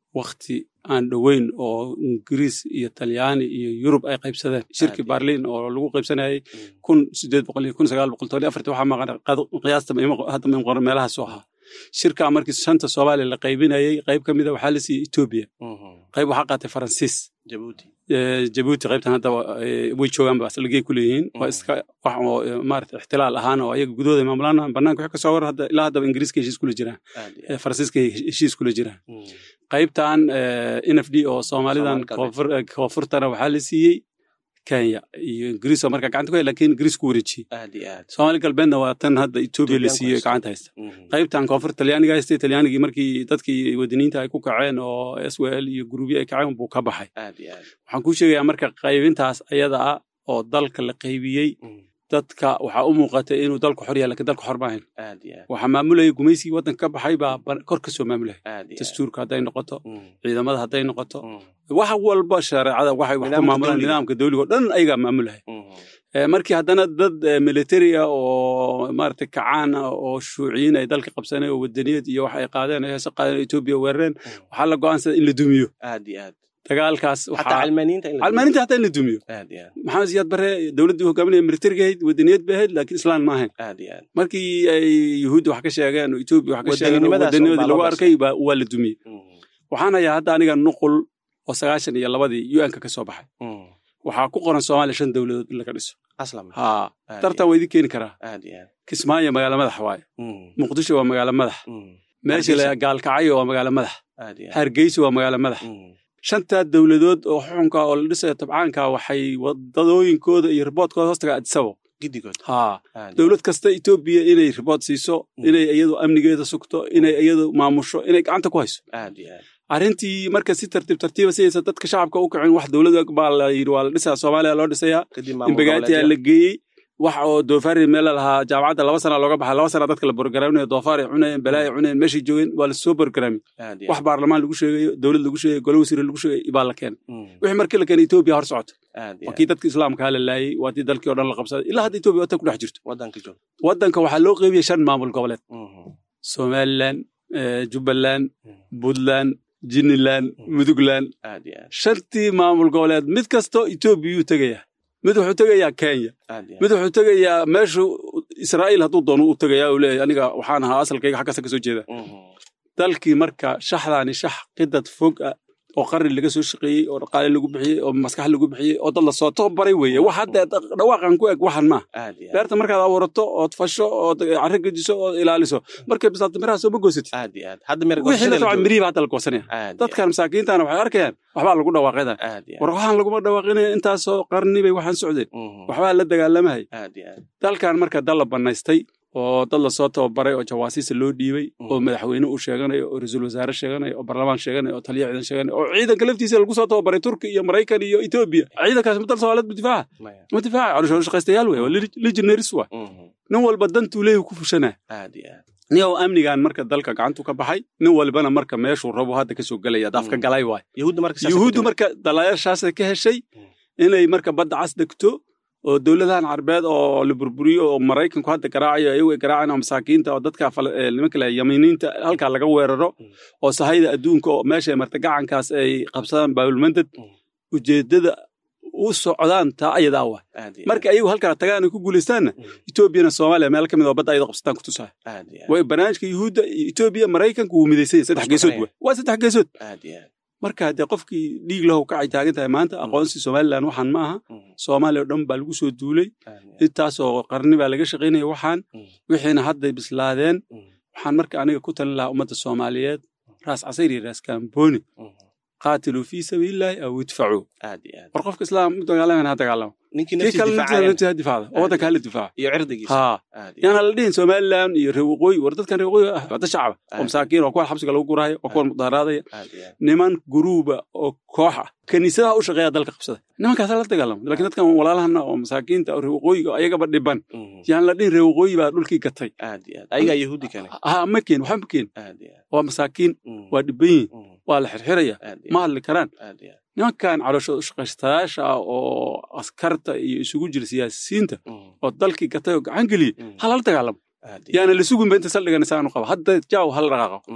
wakti aan dhoweyn oo ingiriis iyo talyaani iyo yurub ay qaybsadeen shirkii Aad. barliin oo lagu qaybsanayay kun sideed boqol iyo kun sagaal boqol toban iyo afartii waxaa maqan qad- qiyaasta ma ima- hadda ma qoran meelahaasoo ahaa shirkaa markii shanta soomaaliya la qaybinayay qayb ka mida waxaa la siiyey etoobiya qayb waxaa qaatay faransiis jabuuti Eh, jabuuti qaybtan hadda eh, way joogaan ba salgey ku leeyihiin waa iska wax oo eh, maarata ixtilaal ahaan oo ayaga gudahooda maamulaan banaanka wixii kasoo war hadda ilaa haddaba ingiriiska heshiis kula jiraan aad iyo eh, aad. faransiiska heshiis kula jiraan Mm. qaybtan n f d oo soomaalidan Soomaali galbeed. koonfur- eh, koonfurtana waxaa la siiyey kenya iyo ingiriis oo marka gacanta ku hay lakin ingiriis ku wareejiyey aad iyo aad soomaali galbeedna waa tan hadda etoobiya la Etoobiyaanku siiyey haysta. gacanta haysta Mhm. qaybtan koonfur talyaaniga haystay talyaanigii markii dadkii wadaniinta ay ku kaceen oo s w l iyo guruubyo ay kaceen buu ka baxay aad iyo aad waxaan kuu sheegayaa marka qaybintaas ayada ah oo dalka la qaybiyey Mm. dadka waxaa u muuqatay inuu dalku xor yahay lakin dalku xor maahayn aad iyo aad waxaa maamulayay gumaysigii waddanka ka baxay baa ba- kor ka soo maamulaya aad iyo aad. dastuurka hadday noqoto Mm. ciidamada hadday noqoto Mm. wax walba shareecada waxay wax ku Nidaamka maamulaan dawliga. nidaamka dawliga oo dhan ayagaa maamulaya Mhm. Eh, markii haddana dad eh, military ah oo maaragtay kacaan ah oo shuuciyiin ay dalka qabsaneen oo wadaniyad iyo wax ay qaadeen ay heese qaadeen oo etoobiya weerareen waxaa la go'aansaday in la dumiyo aad iyo aad dagaalkaas xataa waxaa calmaaniinta in la calmaaninta hataa in la dumiyo aad iyo aad maxamed siyaad bare dowladdii hogaaminaya militariga ahayd wadaniyad bay ahayd laakiin islaan ma ahayn aad iyo aad markii ay yuhuudda wax ka sheegeen oo etoobiya wax ka sheegeen oo Wadanimadaas wadanimadii unbaa lagu loo arkay baa- waa la dumiyey Mhm. waxaan hayaa hadda aniga nuqul oo sagaashan iyo labadii un-ka ka soo baxay Mhm. waxaa ku qoran soomaaliya shan dowladood in laga dhiso aslam haa Aad tartan iyo waa idin keeni karaa aad iyo aad kismaayo magaalo madax waaye Mhm. muqdisho waa magaalo madax Mhm. meesha la Hargeysa. gaalkacyo waa magaalo madax aad iyo aad hargeysa waa magaalo madax Mhm. shantaa dowladood oo xukunka oo la dhisayo tabcaanka waxay wadadooyinkooda iyo riboodkooda hoostaga adisabo giddigood haa aad iyo dowlad kasta etoobiya inay ribood siiso Mm. inay iyadu amnigeeda sugto inay iyadu maamusho inay gacanta ku hayso aad iyo aad arrintii marka si tartiib tartiiba sidaysa dadka shacabka u kacin wax dowlada baa la yidhi waa la dhisaa soomaaliya loo dhisayaa kadib maamul imbagaatiyaa goboleedyo. la geeyey wax oo doofaari meel la lahaa jaamacadda laba sana looga baxay laba sana dadka la borogaraaminayo doofaar ay cunayeen balaa ay cunayeen meeshay joogeen waa la soo borogaraami aad iyo wax aad baarlamaan lagu sheegayo dowlad lagu sheegayo gole wasiire lagu sheegayo baa la keenay Mhm. wixii markii la keenay etoobiya hor socoto aad iyo waa aad kii dadka islaamkaa la laayey waa tii dalkii oo dhan la qabsaday ilaa hadda etoobiya wata ku dhex jirto waddanka joog waddanka waxaa loo qeybiyey shan maamul goboleed Mhm. somalilan eh, jubbaland Mhm. puntland jiniland Mm. mudugland aad iyo aad shantii maamul goboleed mid kastoo etoobiyuu tegayaa mid wuxuu tegayaa kenya aad iyo aad mid wuxuu tegayaa meeshu israa'iil hadduu doono u tegayaa uu leeyahay aniga waxaan ahaa asalkayga xaggaasa ka soo jeeda Mhm. dalkii marka shaxdaani shax qidad fog ah oo qarni laga soo shaqeeyey oo dhaqaale lagu bixiyey oo maskax lagu bixiyey oo dad lasoo tababaray weeye wax hadda dhawaaqan ku eg waxan maaha aad iyo aad beerta markaad abuurato ood fasho ood carro gejiso ood ilaaliso markay bislaato miraha soo ma goosatid aad iyo aad hadda meer wixii la tabcan mirihiiba hadda la goosanaya aad iyo dadkan masaakiintana waxay arkayaan waxbaa lagu dhawaaqedan aad iyo war waxaan laguma dhawaaqinaya intaasoo qarni bay waxaan socdeen Mhm. waxbaa la dagaalamahay aad iyo aad dalkan marka dal la bannaystay oo dad lasoo tababaray oo jawaasiisa loo dhiibay Mhm. oo madaxweyne uu sheeganayo oo ra-iisul wasaare sheeganayo oo barlamaan sheeganayo oo taliya ciidan sheeganayo oo ciidanka laftiisa lagu soo tababaray turki iyo maraykan iyo etoobiya ciidankaas ma dal soomaaliyeed ma difaaca maya ma difaaca calooshood shaqaystayaal wey waa legionaries wa Mhm. nin walba dantuu leeyahy ku fushanaa aad iyo aad nin oo amnigan marka dalka gacantu ka baxay nin walbana marka meeshuu rabo hadda kasoo gelaya daafka Mhm. galay waay yahuudda marka saas yuhuuddu ku timid. marka dalayaashaasay ka heshay Mm. inay marka badda cas degto oo dowladahan carbeed oo la burburiyo oo maraykanku hadda garaacayo ayagu ay garaacaan oo masaakiinta oo dadka fala- ee, nimanka le yaminiinta halkaa laga weeraro Mm. oo sahayda adduunka oo meesha marta gacankaas ay qabsadaan baabulmandad Mm. ujeeddada u socdaan taa ayadaa wa aad iyo marka ayagu halkaa tagaan ay ku guulaystaanna aad. Mhm. etoobiyana soomaaliya meel ka mid oo badda ayada qabsataan ku tusaa aad iyo aad way barnaamijka yuhuudda iyo etoobiya maraykanku wuu midaysan yahay saddex Isku geesood xiraya. wa waa saddex geesood aad iyo aad marka haddee qofkii dhiig lahu kacay taagan tahay maanta aqoonsi somalilan waxaan ma aha Mhm. soomaaliya oo dhan baa lagu soo duulay aad iyo aad. intaasoo qarni baa laga shaqaynaya waxaan Mhm. wixiina hadday bislaadeen Mhm. waxaan marka aniga ku talin lahaa ummadda soomaaliyeed raas casayr iyo raas kaambooni Mhm. qaatiluu fii sabiilillaahi aw idfacuu aad iyo aad war qofka islaam u dagaalamana ha dagaalamo ninkii kii naftiisa kale difaacaya naftiisa ha difaacda oo waddanka hala difaaca iyo cirdigiisa haa aad iyo yaana la dhihin somalilan iyo reer waqooyi war dadkan reer waqooyi ah waa dad shacaba oo Aad. masaakiin oo kuwa xabsiga lagu guraayo oo kuwa mudaharaadaya aad iyo aad niman guruuba oo koox ah kaniisadaha u shaqeeya dalka qabsada nimankaasa la dagaalamo laakiin dadkan walaalahana oo masaakiinta oo reer waqooyiga ayagaba dhiban Mhm. yaan la dhihin reer waqooyi baa dhulkii gatay aad iyo aad ayagaa yahuudi kane ha ma keen waxba ma keen aad iyo aad waa masaakiin Mhm. waa dhiban yihin Mhm. waa la xirxiraya aad iyo ma aad. hadli karaan aad iyo aad nimankan calooshooda ushaqaystayaasha ah oo askarta iyo isugu jira siyaasiyiinta Mhm. oo dalkii gatay oo gacan geliyey Mhm. ha lala dagaalamo aad iyo yaana la sugunba inta saldhigan isaanu qaba hadda jaaw hala dhaqaaqo Mhm.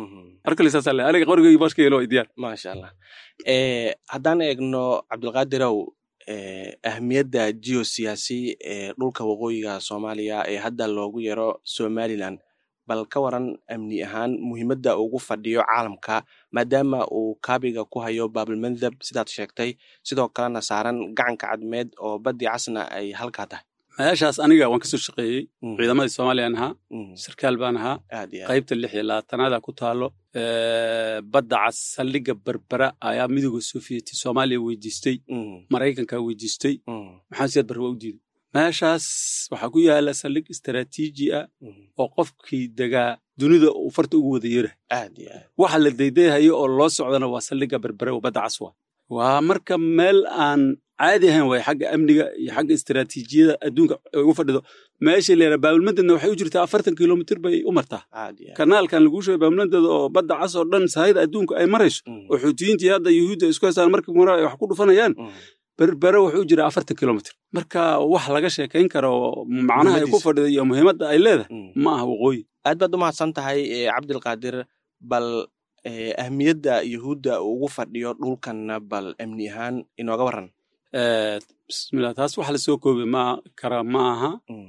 markale saasaa le aniga qorigay bashkaylo diyaar maasha allah haddaan eegno cabdulqaadirow ahmiyadda geosiyaasi ee dhulka waqooyiga soomaaliya ee hadda loogu yaro somalilan bal ka waran amni ahaan muhiimadda ugu fadhiyo caalamka maadaama uu kaabiga ku hayo baabilmandab sidaad sheegtay sidoo kalena saaran gacanka cadmeed oo baddi casna ay halkaa tahay meeshaas aniga waan kasoo shaqeeyey ciidamadii soomaaliyaan ahaa sarkaal baan ahaa qaybta lix iyo labaatanaada ku taalo badda cas saldhigga berbera ayaa midooda sofiyeeti soomaaliya weydiistay maraykanka weydiistay maxaa siyaad barre waa u diiday meeshaas waxaa ku yaala saldhig istaraatiiji ah oo qofkii degaa dunida uu farta ugu wada yera waxa la daydayahayo oo loo socdana waa saldhigga berbere oo badda cas waa waa marka meel aan caadi ahayn waay xagga amniga iyo xagga istaraatiijiyada adduunka ugu fadhido meesha la yara baabilmadedna waxay u jirtaa afartan kilomitr bay u martaa kanaalkan laguu sheegay baabilmadeda oo badda cas oo dhan sahayda adduunka ay marayso oo xuutiyiintii hadda yuhuudda isku haystaan markii mura ay wax ku dhufanayaan berbere wuxuu jiraa afartan kilomitr marka wax laga sheekayn karo macnaha ay ku fadhido iyo muhiimadda ay leedahay ma aha waqooyi aad baad u mahadsan tahay cabdilqaadir bal ahmiyadda yuhuudda ugu fadhiyo dhulkanna bal amni ahaan inooga waran bismillah taas wax lasoo koobi ma kara ma aha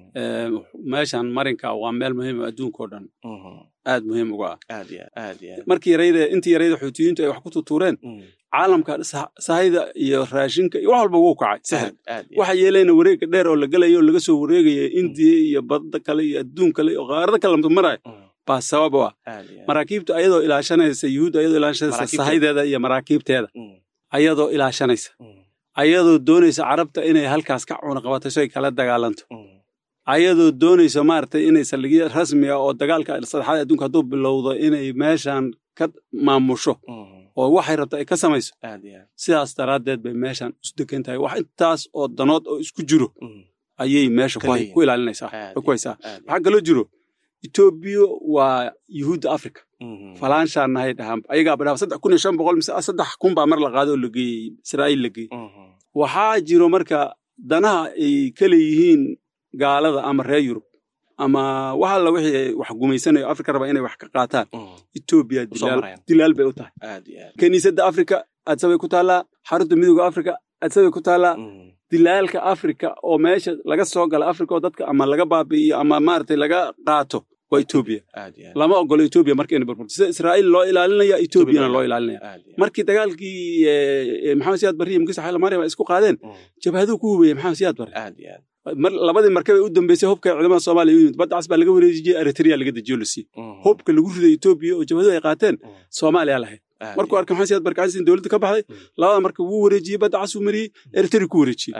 meeshan marinka waa meel muhiim adduunkao dhan aad muhiim uga ah markii yarayda intii yarayda xuutiyiintu ay wax ku tutuureen caalamka sahayda iyo raashinka iyo wax walba wuu kacay sahal waxa yeelayna wareegga dheer oo la gelayo oo laga soo wareegaya indiya iyo badda kale iyo adduun kale iyo qaarada kale maraya baa sabab u ah maraakiibta ayadoo ilaashanaysa yuhuudda ayadoo ilaashanaysa sahaydeeda iyo maraakiibteeda ayadoo ilaashanaysa ayadoo doonaysa carabta inay halkaas ka cunaqabato si ay kala dagaalanto ayadoo doonaysa maaragtay inay saldhigyo rasmi ah oo dagaalka saddexaad adduunka hadduu bilowdo inay meeshan ka maamusho oo waxay rabta ay ka samayso sidaas daraaddeed bay meeshan isu degan tahay wax intaas oo danood oo isku jiro ayay meesha ku ilaalinaysaa ku haysaa waxaa kaloo jiro etoobiya waa yuhuudda africa falaanshaan nahay dhahaan ayagaa badhaa saddex kun iyo shan boqol mise saddex kun baa mar la qaaday oo la geeyey israa'iil la geeyey waxaa jiro marka danaha ay ka leeyihiin gaalada ama reer yurub ama wax alla wixii wax gumaysanayo afrika raba inay wax ka qaataan etoobiya dilaal bay u tahay kiniisadda afrika adsabay ku taallaa xarunta midooda afrika adsabay ku taallaa dilaalka afrika oo meesha laga soo gala afrika oo dadka ama laga baabi'iyo ama maaragtay laga qaato waa etoobiya lama ogolo etoobiya marka inay burburto sida israa'iil loo ilaalinaya etoobiyana loo ilaalinaya markii dagaalkii maxamed siyaad barre iyo mugisa xayla maryam ay isku qaadeen jabhaduu ku hubeeyey maxamed siyaad barre labadii markab ee u dambeysay hubka ciidamada soomaaliya u yimid badda cas baa laga wareejiyey eritrea laga dejiyo la siiyey hubka lagu riday etoobiya oo jabhadu ay qaateen soomaaliya lahayd markuu arkay maxamed siyaad barre gacansiin dowladda ka baxday labada markab wuu wareejiyey badda cas uu mariyey eritrea ku wareejiyey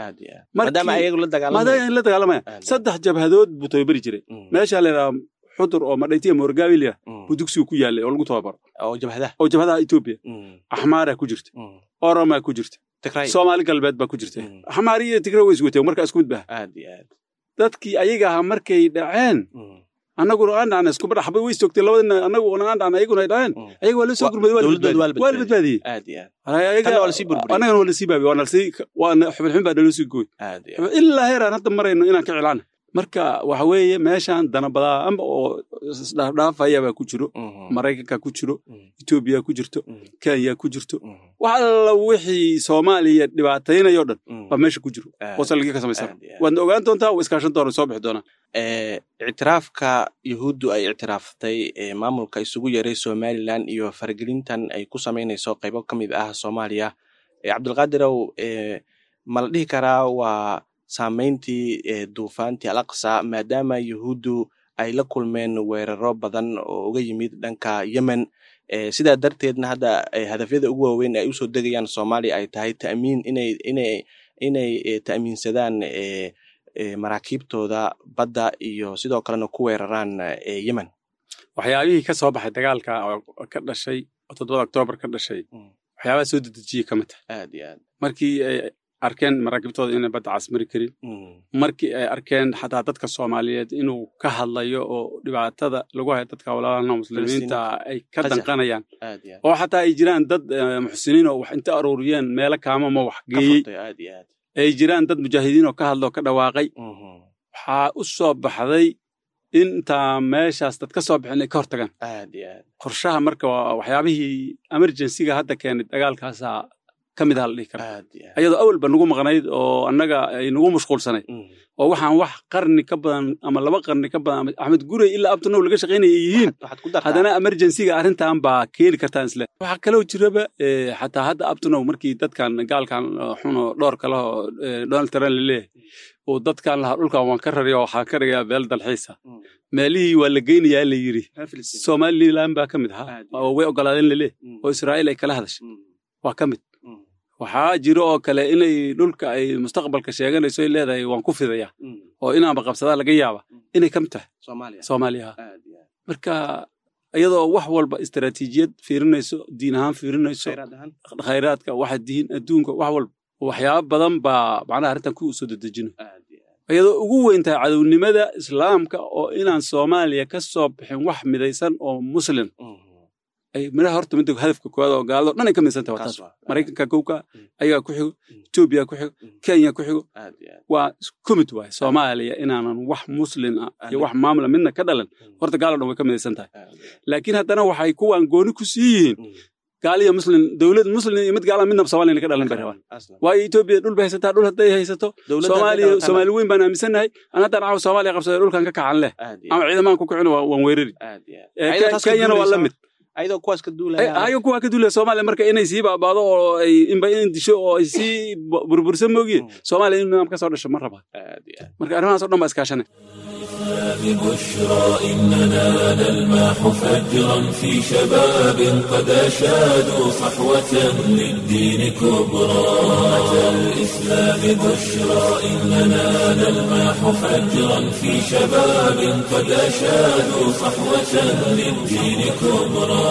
maadaama la dagaalamaya saddex jabhadood buu tababari jiray meeshaa la yidhaha xudur oo madhaytiya morgawilia buu dugsigu ku yaalay oo lagu tababaro oo jabhadaha etoobiya axmaaraa ku jirta oromaa ku jirta soomaali galbeed baa ku jirta axmaari iyo tigre way iswateen markaa isku mid baha dadkii ayaga ahaa markay dhaceen annaguna aan dhacna iskuba dhaxbay way istoogtay labadina annaguna aan dhacna ayaguna ay dhaceen ayaga waa la soo gurmaday waa la badbaadiyey annagana waa lasii baabiye waa nalsii waana xubinxubin baa naloo sii gooy ilaa heeraan hadda marayno inaan ka cilaana marka waxa weeye meeshan danabadaa amba oo isdhaafdhaafaya baa ku jiro maraykanka ku jiro etoobiya ku jirto kenya ku jirto wax alla wixii soomaaliya dhibaataynayo dhan baa meesha ku jiro oo saldhigyo ka samaysan waadna ogaan doontaa waa iskaashan doona soo bixi doonaa ictiraafka yuhuuddu ay ictiraaftay maamulka isugu yeeray somalilan iyo faragelintan ay ku samaynayso qaybo ka mid ah soomaaliya cabdulqaadirow ma la dhihi karaa waa saamayntii duufaantii al aqsa maadaama yuhuuddu ay la kulmeen weeraro badan oo uga yimid dhanka yemen sidaa darteedna hadda hadafyada ugu waaweyn ay usoo degayaan soomaaliya ay tahay ta'miin inay inay inay ta'miinsadaan maraakiibtooda badda iyo sidoo kalena ku weeraraan yemen waxyaabihii ka soo baxay dagaalka oo ka dhashay oo toddobada oktoobar ka dhashay waxyaabaha soo dedejiyey ka mid tahay aad iyo aad markii ay arkeen maraakiibtooda inay badda casmari karin markii ay arkeen xataa dadka soomaaliyeed inuu ka hadlayo oo dhibaatada lagu hayo dadka walaalana muslimiinta ay ka danqanayaan oo xataa ay jiraan dad muxsiniin oo wax inta aruuriyeen meelo kaamama wax geeyey ay jiraan dad mujaahidiin oo ka hadla oo ka dhawaaqay waxaa u soo baxday intaa meeshaas dad ka soo bixin ay ka hortagaan aad iyo aad qorshaha marka waa waxyaabihii emergencyga hadda keenay dagaalkaasaa ka mid aha la dhihi karaa aad iyo aad ayadoo awalba nagu maqnayd oo annaga ay nagu mashquulsanayd Mm. oo waxaan wax qarni ka badan ama laba qarni ka badan ama axmed gurey ilaa abtanow laga shaqaynaya ay yihiin Waxaad- waxaad ku dartaa haddana emergencyga arrintan baa keeni kartaan isle waxaa kaloo jiraba eh, xataa hadda abtanow markii dadkan gaalkan eh, xun oo dhowr kale oo eh, donald trump laleeyahay oo dadkan lahaa dhulkan waan ka raraya oo waxaan ka dhigayaa beel dalxiisa Mm. meelihii waa la geynayaa la yidhi Reer Filistiin. somalilan baa ka mid ahaa Aad. oo way ogolaadeen laleeh Mm. oo israa'iil ay kala hadashay Mm. waa ka mid Mm. waxaa jiro oo kale inay dhulka ay mustaqbalka sheeganayso ay leedahay waan ku fidaya Mm. oo inaanba qabsadaa laga yaaba inay ka mid tahay Soomaaliya soomaaliya aad iyo aad marka iyadoo wax walba istaraatiijiyad fiirinayso diin ahaan fiirinayso khayraad ahaan khayraadka waxa diin adduunka wax walba waxyaabo badan baa macnaha arrintan ku soo dedejino aad iyo aad iyadoo ugu weyn tahay cadownimada islaamka oo inaan soomaaliya ka soo bixin wax midaysan oo muslim Mm. ay midhaha horta midda hadafka koowaad oo gaalado dhan ay ka midaysan tahay waa Kaas taas waa. maraykanka kowka Mm. ayagaa ku xigo Mm. etoobiya ku xigo Mm. kenya ku xigo aad iyo aad waa isku mid waay soomaaliya inaanan wax muslin ah iyo Aan- wax maamula midna ka dhalan Mm. horta gaalo dhan way ka midaysan tahay aad iyo aad. laakiin haddana waxay kuwaan gooni ku sii yihiin Mm. gaal iyo muslim dowlad muslim iyo mid gaala midna soomaaliya ka dhalan bay rabaan Aslan. waayo etoobiya dhul bay haysataa dhul hadday haysato Dowladda soomaaliya hadday dhalataan- soomaali weyn baan aaminsannahay an haddaan caawa soomaaliya qabsaday dhulkan ka kacan leh aad iyo ama aad. ciidamaan ku kicin waan weerari aad iyo aad. Eh, Ayadoo Ke- taas ka kenyana waa la duulaysa- mid ayadoo kuwaas ka Eh, duulaya ayaga kuwaa ka duulaya soomaaliya marka inay sii baabaado oo ay inba in disho oo ay sii bu- burbursan moogiye Mm. soomaaliya in nidaam ka soo dhasho ma rabaa aad iyo aad. marka arrimahaas oo dhan baa iskaashanay ببشرى إننا نلمح فجرا في شباب قد أشادوا صحوة للدين كبرى أتى الإسلام بشرى إننا نلمح فجرا في شباب قد أشادوا صحوة للدين كبرى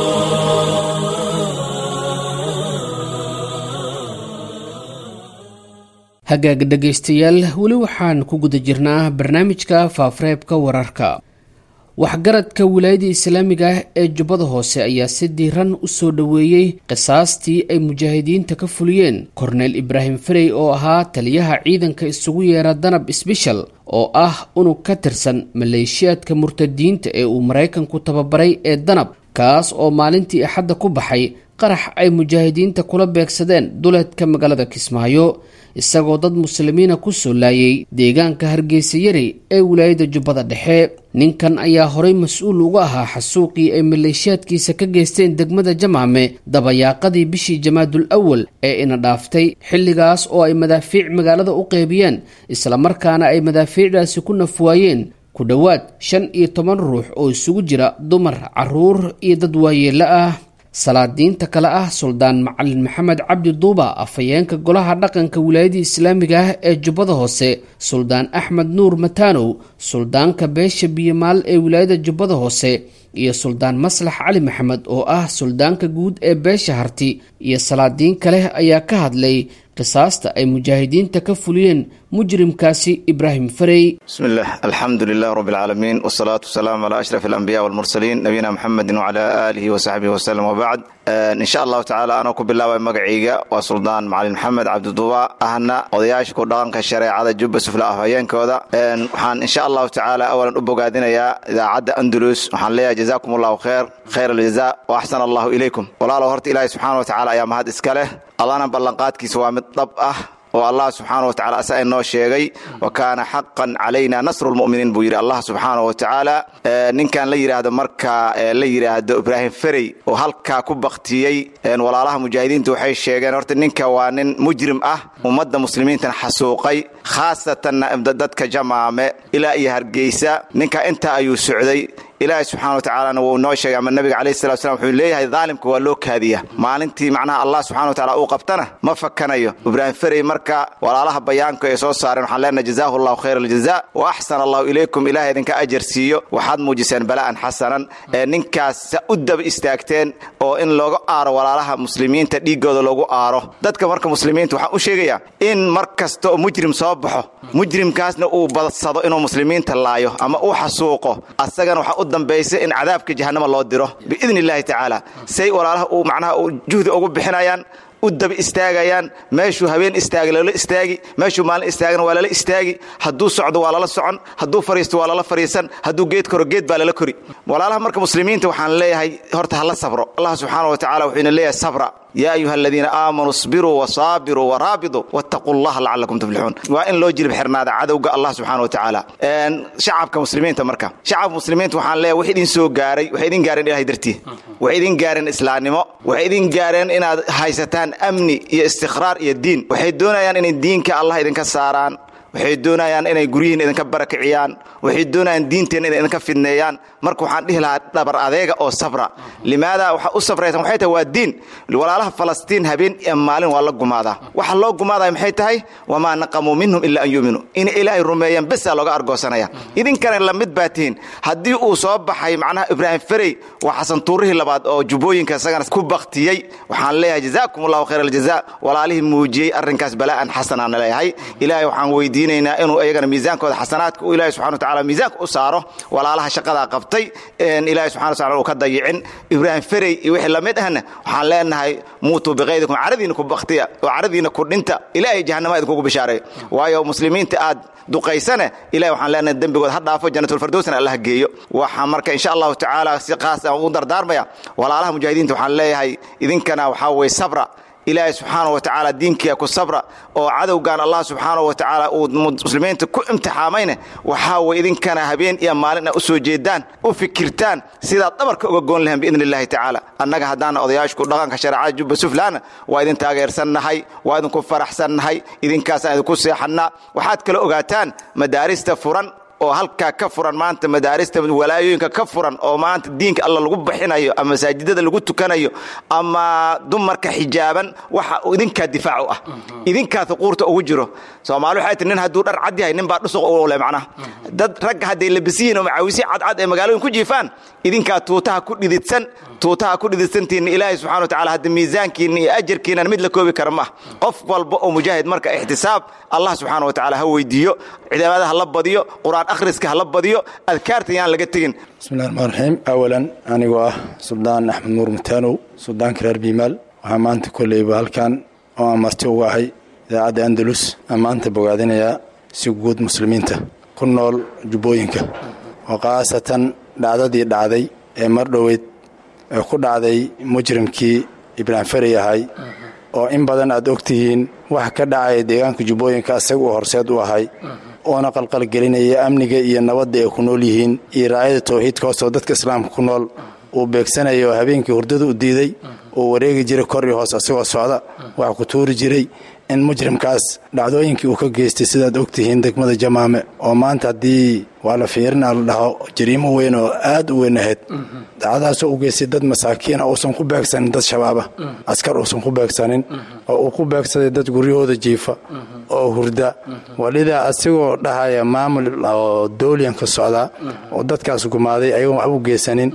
hagaag dhegaystayaal weli waxaan ku guda jirnaa barnaamijka faafareebka wararka waxgaradka wilaayada islaamiga ah ee jubbada hoose ayaa si diiran u soo dhoweeyey qisaastii ay mujaahidiinta ka fuliyeen korneel ibraahim ferey oo ahaa taliyaha ciidanka isugu yeera danab sbeshal oo ah unug ka tirsan maleeshiyaadka murtadiinta ee uu maraykanku tababaray ee danab kaas oo maalintii axadda ku baxay qarax ay mujaahidiinta kula beegsadeen duleedka magaalada kismaayo isagoo dad muslimiina ku soo laayay deegaanka hargeysa yari ee wilaayada jubbada dhexe ninkan ayaa horay mas-uul uga ahaa xasuuqii ay maleeshiyaadkiisa ka geysteen degmada jamaame dabayaaqadii bishii jamaadul awal ee ina dhaaftay xilligaas oo ay madaafiic magaalada u qeybiyeen islamarkaana ay madaafiicdaasi ku nafwaayeen ku dhowaad shan iyo toban ruux oo isugu jira dumar caruur iyo dad waayeelo ah salaadiinta kale ah suldaan macalin maxamed cabdi duuba afhayeenka golaha dhaqanka wilaayadii islaamiga ah ee jubbada hoose suldaan axmed nuur mataanow suldaanka beesha biyomaal ee wilaayada jubbada hoose iyo suldaan maslax cali maxamed oo ah suldaanka guud ee beesha harti iyo salaadiin kale ayaa ka hadlay qisaasta ay mujaahidiinta ka fuliyeen mujrimkaasi ibraahim farey بسم الله الحمد لله رب العالمين والصلاة والسلام على أشرف الأنبياء والمرسلين نبينا محمد وعلى آله وصحبه وسلم وبعد آه إن شاء الله تعالى أنا كو بالله مقعيقة وسلطان معلم محمد عبد الضباء أهنا وضياش كو دغن كشريعة جب سفلا أفهيين كودا وحان إن شاء الله تعالى أولا أبو قادنا يا إذا عد أندلس وحان ليا جزاكم الله خير خير الجزاء وأحسن الله إليكم ولا لو هرت إلهي سبحانه وتعالى يا مهد إسكاله الله نبلنقاتك سوى مطب أه oo allah subxaana wa tacala asa inoo sheegay wa kaana xaqan calayna nasru lmu'miniin buu yidhi allah subxaana wa tacaala ninkan la yidhaahdo marka la yidhaahdo ibraahim ferey oo halkaa ku baktiyey walaalaha mujaahidiinta waxay sheegeen horta ninka waa nin mujrim ah ummadda muslimiintana xasuuqay khaasatanna dadka jamaame ilaa iyo hargeysa ninka intaa ayuu socday ilaahay subxana wa tacaalana wuu noo sheegay ama nabiga calayhi salatu salam wuxuu leeyahay daalimka waa loo kaadiya maalintii macnaha allah subxana wa tacala uu qabtana ma fakanayo ibraahim ferey marka walaalaha bayaanka ay soo saareen waxaan leenahay jazaahu allahu khayra aljaza wa axsana allahu ilaykum ilahay idinka ajar siiyo waxaad muujiseen bala'an xasanan ee ninkaas u daba istaagteen oo in looga aaro walaalaha muslimiinta dhiiggooda loogu aaro dadka marka muslimiinta waxaan u sheegayaa in mar kasta oo mujrim soo baxo mujrimkaasna uu badsado inuu muslimiinta laayo ama uu xasuuqo asagana waxaa u dambaysa in cadaabka jahannama loo diro biidni illaahi tacaala say walaalaha uu macnaha uu juhdi ugu bixinayaan u daba istaagayaan meeshuu habeen istaagay lala istaagi meeshuu maalin istaagana waa lala istaagi hadduu socdo waa lala socon hadduu fariisto waa lala fariisan hadduu geed koro geed baa lala kori walaalaha marka muslimiinta waxaan leeyahay horta hala sabro allah subxaana wa tacala wuxuu ina leeyahay sabra yaa ayuha aladiina aamanuu isbiruu wasaabiruu waraabiduu wattaquu llaha lacalakum tuflixuun waa in loo jilib xirnaada cadowga allah subxana wa tacaala shacabka muslimiinta marka shacabka muslimiinta waxaan leeyahay wax idin soo gaaray waxay idin gaareen ilahay dartii waxay idin gaareen islaamnimo waxay idin gaareen inaad haysataan amni iyo istiqraar iyo diin waxay doonayaan inay diinka allah idinka saaraan waxay doonayaan inay guryihiin idinka barakiciyaan waxay doonayaan diinteenna inay idinka fidneeyaan marka waxaan dhihi lahaa dhabar adeega oo sabra limaada waxa u sabraysan waxay tahay waa diin walaalaha falastiin habeen iyo maalin waa la gumaadaa waxa loo gumaadaya maxay tahay wamaa naqamuu minhum ilaa an yuuminuu inay ilaahay rumeeyaan besaa looga argoosanaya idinkana lamid baa tihiin haddii uu soo baxay macnaha ibraahim ferey waa xasan tuurihii labaad oo jubbooyinka isagana ku baktiyey waxaan leeyahay jazaakum allahu khayr aljaza walaalihii muujiyey arrinkaas balaa'an xasanaan leeyahay ilaahay waxaan weydiinaynaa inuu iyagana miisaankooda xasanaadka uu ilahay subxana wa tacala miisaanka u saaro walaalaha shaqadaa qabtay ilahay subxana wa tacala uu ka dayicin ibraahim ferey iyo wixii lamid ahna waxaan leenahay muutuu biqaydikum caradiina ku baktiya oo caradiina ku dhinta ilaahay jahannama idinkugu bishaareeyo waayo muslimiinta aad duqaysane ilahay waxaan leenahay dembigood ha dhaafo janatulfirdowsna allah geeyo waxaa marka insha allahu tacaala si qaas aan u dardaarmaya walaalaha mujaahidiinta waxaan leeyahay idinkana waxaa weye sabra ilaahay subxaana wa tacaala diinkiia ku sabra oo cadowgan allah subxaana wa tacaala uu muslimiinta ku imtixaamayne waxaa weye idinkana habeen iyo maalin a u soo jeedaan u fikirtaan sidaad dhabarka uga goon lahaen biidni illahi tacaala annaga haddaana odayaashku dhaqanka shareecada jubba suflaana waa idin taageersannahay waa idinku faraxsannahay idinkaasaan idinku seexannaa waxaad kala ogaataan madaarista furan oo halkaa ka furan maanta madaarista walaayooyinka ka furan oo maanta diinka alla lagu baxinayo ama masaajidada lagu tukanayo ama dumarka xijaaban waxa idinkaa difaac u ah idinkaa huquurta ugu jiro soomaali waxay tii nin hadduu dhar cad yahay nin baa dhusuq u le macnaha dad ragga hadday labisiyihin oo macaawisi cadcad ee magaalooyin ku jiifaan idinkaa tuutaha ku dhididsan tuutaha ku dhididsantiinna ilaahay subxana wa tacala hadda miisaankiinna iyo ajarkiinnan mid la koobi kara maaha qof walba oo mujaahid marka ixtisaab allah subxaana wa tacala ha weydiiyo cibaadada ha la badiyo qur-aan akhriska ha la badiyo adkaarta yaan laga tegin bismillahi raxmaan raxiim awalan anigoo ah suldaan axmed nuur mutaanow suldaanka reer biimaal waxaa maanta kolleyba halkan oo aan marti uga ahay idaacadda andalus aan maanta bogaadinayaa si guud muslimiinta ku nool jubbooyinka oo khaasatan dhacdadii dhacday ee mar dhoweyd ee ku dhacday mujrimkii ibraahim ferey ahay oo in badan aad ogtihiin waxa ka dhacaya deegaanka jubbooyinka asaga uu horseed u ahay oona qalqalgelinaya amniga iyo nabadda ay ku nool yihiin iyo raayada tawxiidka hoosoo dadka islaamka ku nool uu beegsanayo oo habeenkii hurdada u diiday uu wareegi jiray kor iyo hoos asagoo socda waxa ku tuuri jiray in mujrimkaas dhacdooyinkii uu ka geystay sidaad ogtihiin degmada jamaame oo maanta haddii waa la fiirinaa la dhaho jariimo weyn oo aad u weyn ahayd dacadaasoo u geystay dad masaakiina uusan ku beegsanin dad shabaaba askar uusan ku beegsanin oo uu ku beegsaday dad guryahooda jiifa oo hurda walidaa asigoo dhahaya maamul oo dooliyan ka socdaa oo dadkaas gumaaday ayagoon waxba u geysanin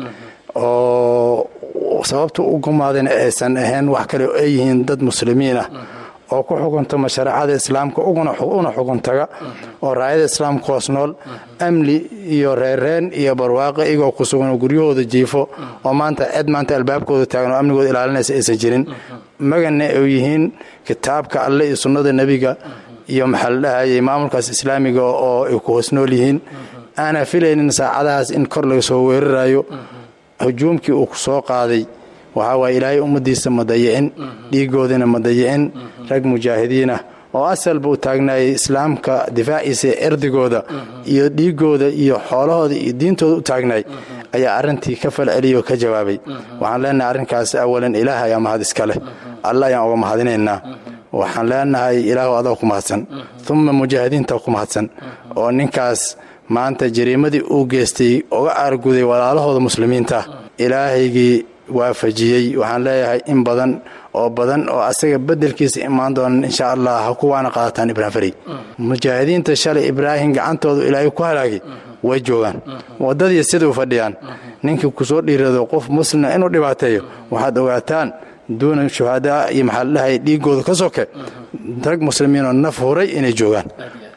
oo sababta u gumaadayna aysan ahayn wax kale oo ay yihiin dad muslimiin ah oo ku xukuntama shareecada islaamka una xukuntaga oo raayada islaamka hoos nool amni iyo reerreen iyo barwaaqo iyagoo ku sugan oo guryahooda jiifo oo maanta cid maanta albaabkooda taagan oo amnigooda ilaalinaysa aysan jirin magana ay yihiin kitaabka alle iyo sunnada nebiga iyo maxaa la dhahayay maamulkaas islaamiga oo ay ku hoos nool yihiin aanaa filaynin saacadahaas in kor laga soo weerarayo hujuumkii uu ku soo qaaday waxaa waaya ilaahay ummaddiisa ma dayicin dhiigoodina ma dayicin rag mujaahidiinah oo asalba u taagnaayay islaamka difaaciisa erdigooda iyo dhiigooda iyo xoolahooda iyo diintooda u taagnaay ayaa arrintii ka falceliyay oo ka jawaabay waxaan leenahay arrinkaas awalan ilaah ayaa mahad iska leh alla ayaan uga mahadinaynaa waxaan leenahay ilaahu adaa ku mahadsan uma mujaahidiinta ku mahadsan oo ninkaas maanta jariimadii uu geystay uga aarguday walaalahooda muslimiinta ilaahaygii waafajiyey waxaan leeyahay in badan oo badan oo asaga bedelkiisa imaan doonan insha allah ha kuwaana qaadataan ibraahim farey mujaahidiinta shalay ibraahim gacantooda ilaahay ku halaagay way joogaan waddadii siduu fadhiyaan ninkii kusoo dhiirado qof muslima inuu dhibaateeyo waxaad ogaataan duuna shuhadaa iyo maxaa la dhahay dhiigooda ka soke rag muslimiinoo naf huray inay joogaan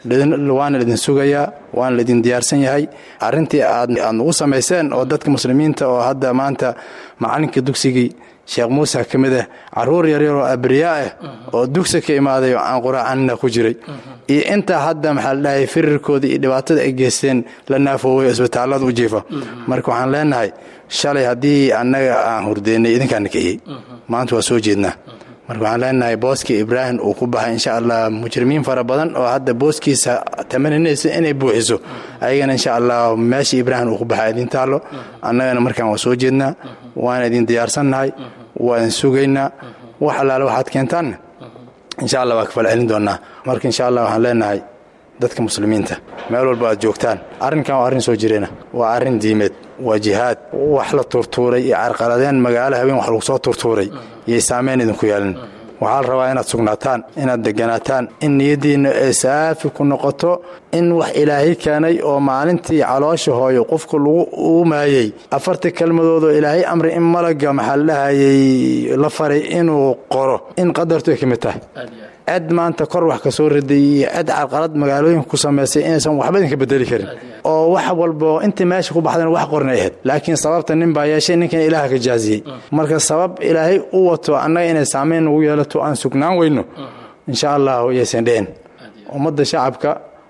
waana laidin sugayaa waana laidin diyaarsan yahay arrintii aad aad nagu samayseen oo dadka muslimiinta oo hadda maanta macalinka dugsigii sheekh muuse ka mid ah caruur yaryar oo abriyaa ah oo dugsi ka imaaday oo aan quraacanina ku jiray iyo intaa hadda maxaa la dhahay firirkooda iyo dhibaatada ay geysteen la naafooway oo isbitaallada u jiifa marka waxaan leenahay shalay haddii annaga aan hurdeynay idinkaana kiciyey maanta waa soo jeednaa marka waxaan leenahay booskii ibraahim uu ku baxay insha allah mujrimiin fara badan oo hadda booskiisa tamaninaysa inay buuxiso ayagana insha allah meeshii ibraahim uu ku baxay idin taallo annagana markaan waa soo jeednaa waan idin diyaarsannahay waa idin sugaynaa wax allaale waxaad keentaanna insha allah waa ka falcelin doonnaa marka insha allah waxaan leenahay dadka muslimiinta meel walba aad joogtaan arrinkan waa arrin soo jireena waa arrin diimeed waa jihaad wax la turtuuray iyo carqaladeen magaalo habeen wax lagu soo turtuuray iyay saamayn idinku yeelin waxaa la rabaa inaad sugnaataan inaad deganaataan in niyaddiinna ay saafi ku noqoto in wax ilaahay keenay oo maalintii caloosha hooyo qofku lagu uumaayey afartii kelmadoodoo ilaahay amri in malaga maxaa la dhahayey la faray inuu qoro in qadartu ay ka mid tahay cid maanta kor wax ka soo riday iyo cid carqalad magaalooyinka ku samaysay inaysan waxba idinka bedeli karin oo wax walbo intii meesha ku baxdana wax qornay ahayd laakiin sababta nin baa yeeshay ninkan ilaaha ka jaaziyey marka sabab ilaahay u wato annaga inay saamayn nagu yeelato aan sugnaan weyno insha allahu yaysan dhicin ummadda shacabka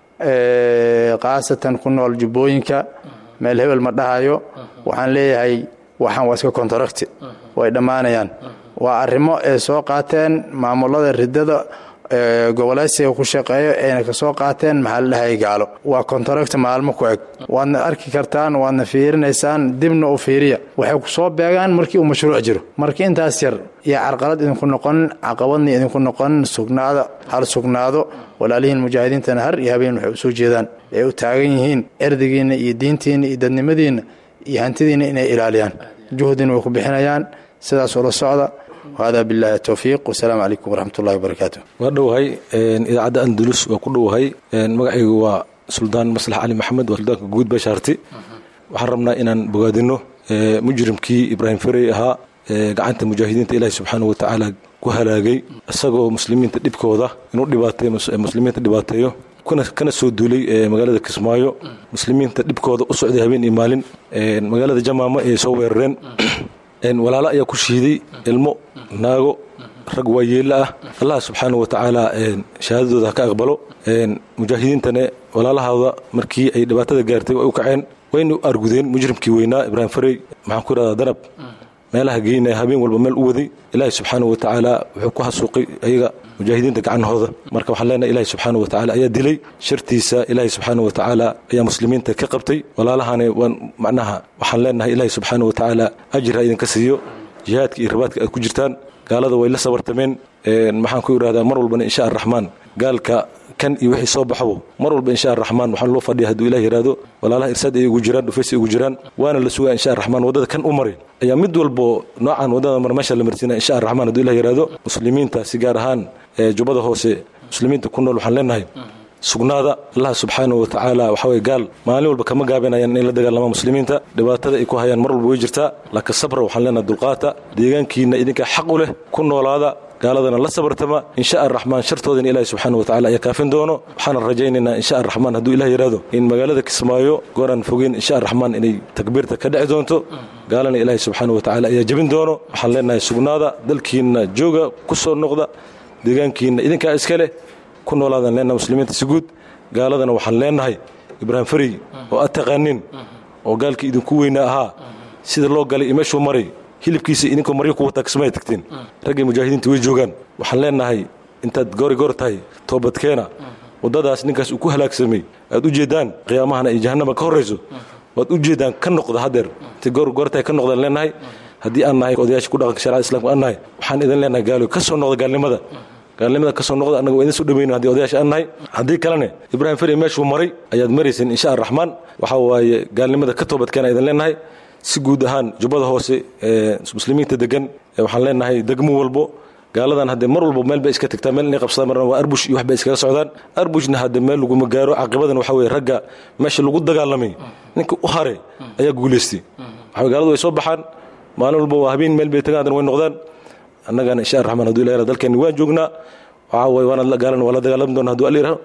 khaasatan ku nool jubbooyinka meel hebel ma dhahayo waxaan leeyahay waxaan waa iska kontaracti way dhammaanayaan waa arrimo ay soo qaateen maamulada ridada gobolaysiga ku shaqeeyo ayna ka soo qaateen maxaa la dhahay gaalo waa kontaracti maalmo ku eg waadna arki kartaan waadna fiirinaysaan dibna u fiiriya waxay ku soo beegaan markii uu mashruuc jiro markii intaas yar iyo carqalad idinku noqonin caqabadna idinku noqonin sugnaada hal sugnaado walaalihiin mujaahidiintana har iyo habeen waxay u soo jeedaan ay u taagan yihiin erdigiinna iyo diintiinna iyo dadnimadiinna iyo hantidiinna inay ilaaliyaan juhdina way ku bixinayaan sidaas ula socda hada bilahi towfiiq wasalaamu calaykum waraxmatullahi wabarakaatu waa dhowahay idaacadda andalus waa ku dhowahay magacaygu waa suldaan maslax cali maxamed waa suldaanka guud bashaarti waxaan rabnaa inaan bogaadino mujrimkii ibraahim ferey ahaa gacanta mujaahidiinta ilaahi subxaana wa tacaala ku halaagay isagoo muslimiinta dhibkooda inuu dhibaatay muslimiinta dhibaateeyo kana soo duulay magaalada kismaayo muslimiinta dhibkooda u socday habeen iyo maalin magaalada jamaama ay soo weerareen walaalo ayaa ku shiiday ilmo naago rag waayeella ah allah subxaana wa tacaala shahaadadooda ha ka aqbalo mujaahidiintane walaalahooda markii ay dhibaatada gaartay way u kaceen wayna argudeen mujrimkii weynaa ibraahim farey maxaan ku idhahdaa danab meelaha geynaya habeen walba meel u waday ilaahi subxaana wa tacaala wuxuu ku hasuuqay ayaga mujaahidiinta gacanahooda marka waxaan leenahay ilahi subxaana wa tacala ayaa dilay shartiisa ilaahi subxaana wa tacaala ayaa muslimiinta ka qabtay walaalahana waan macnaha waxaan leenahay ilaahi subxaana wa tacaala ajir ha idinka siiyo jihaadka iyo rabaadka aad ku jirtaan gaalada way la sabartameen maxaan ku idhahdaa mar walbana insha araxmaan gaalka kan iyo wixii soo baxabo mar walba insha araxmaan waxaan loo fadhiya hadduu ilah yihahdo walaalaha irsaad ay ugu jiraan dhufays ay ugu jiraan waana la sugaa insha araxmaan waddada kan u maray ayaa mid walbo noocan waddada mar meesha la marsiina insha araxmaan hadduu ilah yihahdo muslimiinta si gaar ahaan jubbada hoose muslimiinta ku nool waxaan leenahay sugnaada allah subxaana wa tacaala waxaweye gaal maalin walba kama gaabinayaan inay la dagaalamaan muslimiinta dhibaatada ay ku hayaan mar walba way jirtaa laakiin sabra waxaan leenahay dulqaata deegaankiina idinkaa xaq u leh ku noolaada gaaladana la sabartama insha araxmaan shartoodana ilahi subxaana wa tacala ayaa kaafin doono waxaana rajaynaynaa insha araxmaan hadduu ilah yidhahdo in magaalada kismaayo gooraan fogeyn insha araxmaan inay takbiirta ka dhici doonto gaalana ilaahi subxaana wa tacala ayaa jebin doono waxaan leenahay sugnaada dalkiinna jooga ku soo noqda deegaankiinna idinkaa iska leh ku noolaadan leenahay muslimiinta si guud gaaladana waxaan leenahay ibraahim farey oo aad taqaanin oo gaalkii idinku weyna ahaa sida loo galay iyo meeshuu maray hilibkiisa idinkoo maryo ku wataa kismaya tagteen raggay mujaahidiinta way joogaan waxaan leenahay intaad goori goor tahay toobadkeena waddadaas ninkaas uu ku halaagsamay aad u jeeddaan qiyaamahana iyo jahannama ka horrayso waad u jeeddaan ka noqda haddeer intay goor goor tahay ka noqdaan leenahay haddii aan nahay odayaasha ku dhaqanka sharcada islamka aan nahay waxaan idin leenahay gaalo ka soo noqda gaalnimada gaalnimada ka soo noqda annaga waa idin soo dhaweyno haddii odayaasha aan nahay haddii kalene ibraahim feri meeshuu maray ayaad marayseen insha araxmaan waxaa waaye gaalnimada ka toobadkeena idin leenahay si guud ahaan jubbada hoose ee muslimiinta degan waxaan leenahay degmo walbo gaaladan haddee mar walba meel bay iska tagtaa meel inay qabsadaan marna waa arbush iyo wax bay iskaga socdaan arbushna haddee meel laguma gaaro caqibadan waxa weye ragga meesha lagu dagaalamay ninka u hare ayaa guulaystay waxa gaaladu way soo baxaan maalin walba waa habeen meel bay tagaan haddana way noqdaan annagana insha raxmaan hadduu ilahi dalkeenni waan joognaa waxaa waye waana gaalana waa la dagaalami doona hadduu aliraho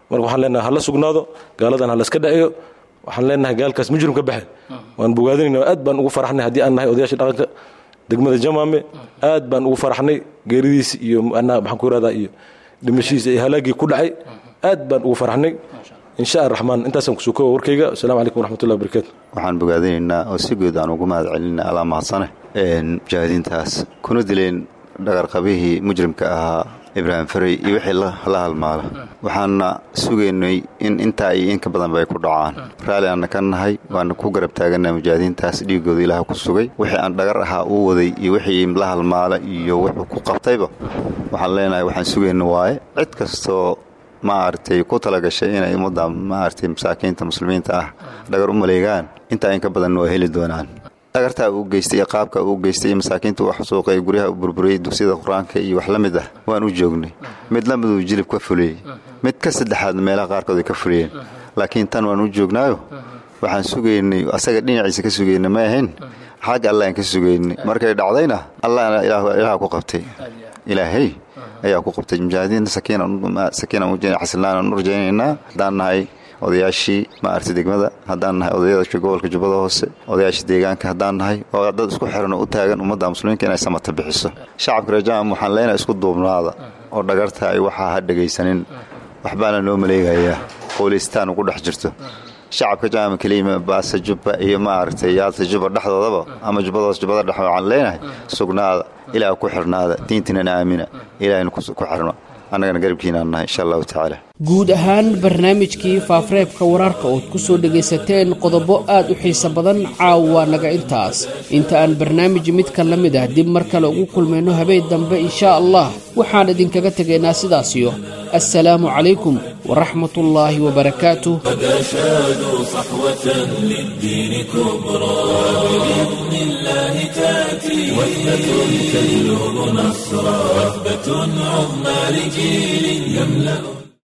marka waxaan leenahay hala sugnaado gaaladan hala iska dhaciyo waxaan leenahay gaalkaas mujrim ka baxe waan bogaadinayna aad baan ugu faraxnay haddii aan nahay odayaasha dhaqanka degmada jamaame aad baan ugu faraxnay geeridiis iyo maxaan ku irahdaa iyo dhimashihiisa iyo halaagii ku dhacay aad baan ugu faraxnay insha araxmaan intaasaan kusoo kooba warkayga asalamu calaykum waraxmatullahi wabarakatu waxaan bogaadinaynaa oo si guud aan ugu mahad celinaa alaa mahadsane mujaahidiintaas kuna dileen dhagarqabihii mujrimka ahaa ibraahim farey iyo wixii la halmaala waxaana sugaynay in intaa iyo in ka badanba ay ku dhacaan raalli aanna ka nahay waana ku garab taagannaha mujaahidiintaas dhiigooda ilaah ku sugay wixii aan dhagar ahaa uu waday iyo wixii la halmaala iyo wuxuu ku qabtayba waxaan leenahay waxaan sugayna waaye cid kastoo maaragtay ku talagashay inay ummadda maaragtay masaakiinta muslimiinta ah dhagar u maleegaan intaa in ka badanna waa heli doonaan dhagartaa uu geystay iyo qaabka uu geystay iyo masaakiinta uu xasuuqay guryaha u burburiyey dugsiyada qur-aanka iyo wax la mid ah waan u joognay mid la miduu jilib ka fuliyey mid ka saddexaad meelaha qaarkood ay ka fuliyeen laakiin tan waan u joognaayo waxaan sugaynay asaga dhinaciisa ka sugayna ma ahayn xagga allahan ka sugaynay markay dhacdayna allahna ilaah ku qabtay ilaahay ayaa ku qabtay mujaahidiinta sakiinxasilnaan u rajaynaynaa haddaan nahay odayaashii maaragtay degmada haddaan nahay odayada gobolka jubbada hoose odayaashii deegaanka haddaan nahay oo dad isku xiran oo u taagan ummadda muslimiinka inay samata bixiso shacabka rajam waxaan leenahay isku duubnaada oo dhagarta ay waxaa ha dhegaysanin waxbaana noo maleegayaa qowleystaan ugu dhex jirto shacabka jaama keliyima baasa jubba iyo maaragtay yaalta jubba dhexdoodaba ama jubbadahoos jubbada dhex waxaan leenahay sugnaada ilaah ku xirnaada diintinana aamina ilaahayna ku xirno annagana garabkiinaan nahay insha allahu tacaala guud ahaan barnaamijkii faafareebka wararka ood ku soo dhegaysateen qodobo aad u xiiso badan caawa naga intaas inta aan barnaamij midka la mid ah dib mar kale ugu kulmayno habeen dambe inshaa allah waxaan idinkaga tegaynaa sidaasiyo assalaamu calaykum waraxmatullaahi wabarakaatuh قد أشادوا صحوة للدين كبرى بإذن الله تأتي وثبة تجلب نصرا وثبة عظمى لجيل يملأ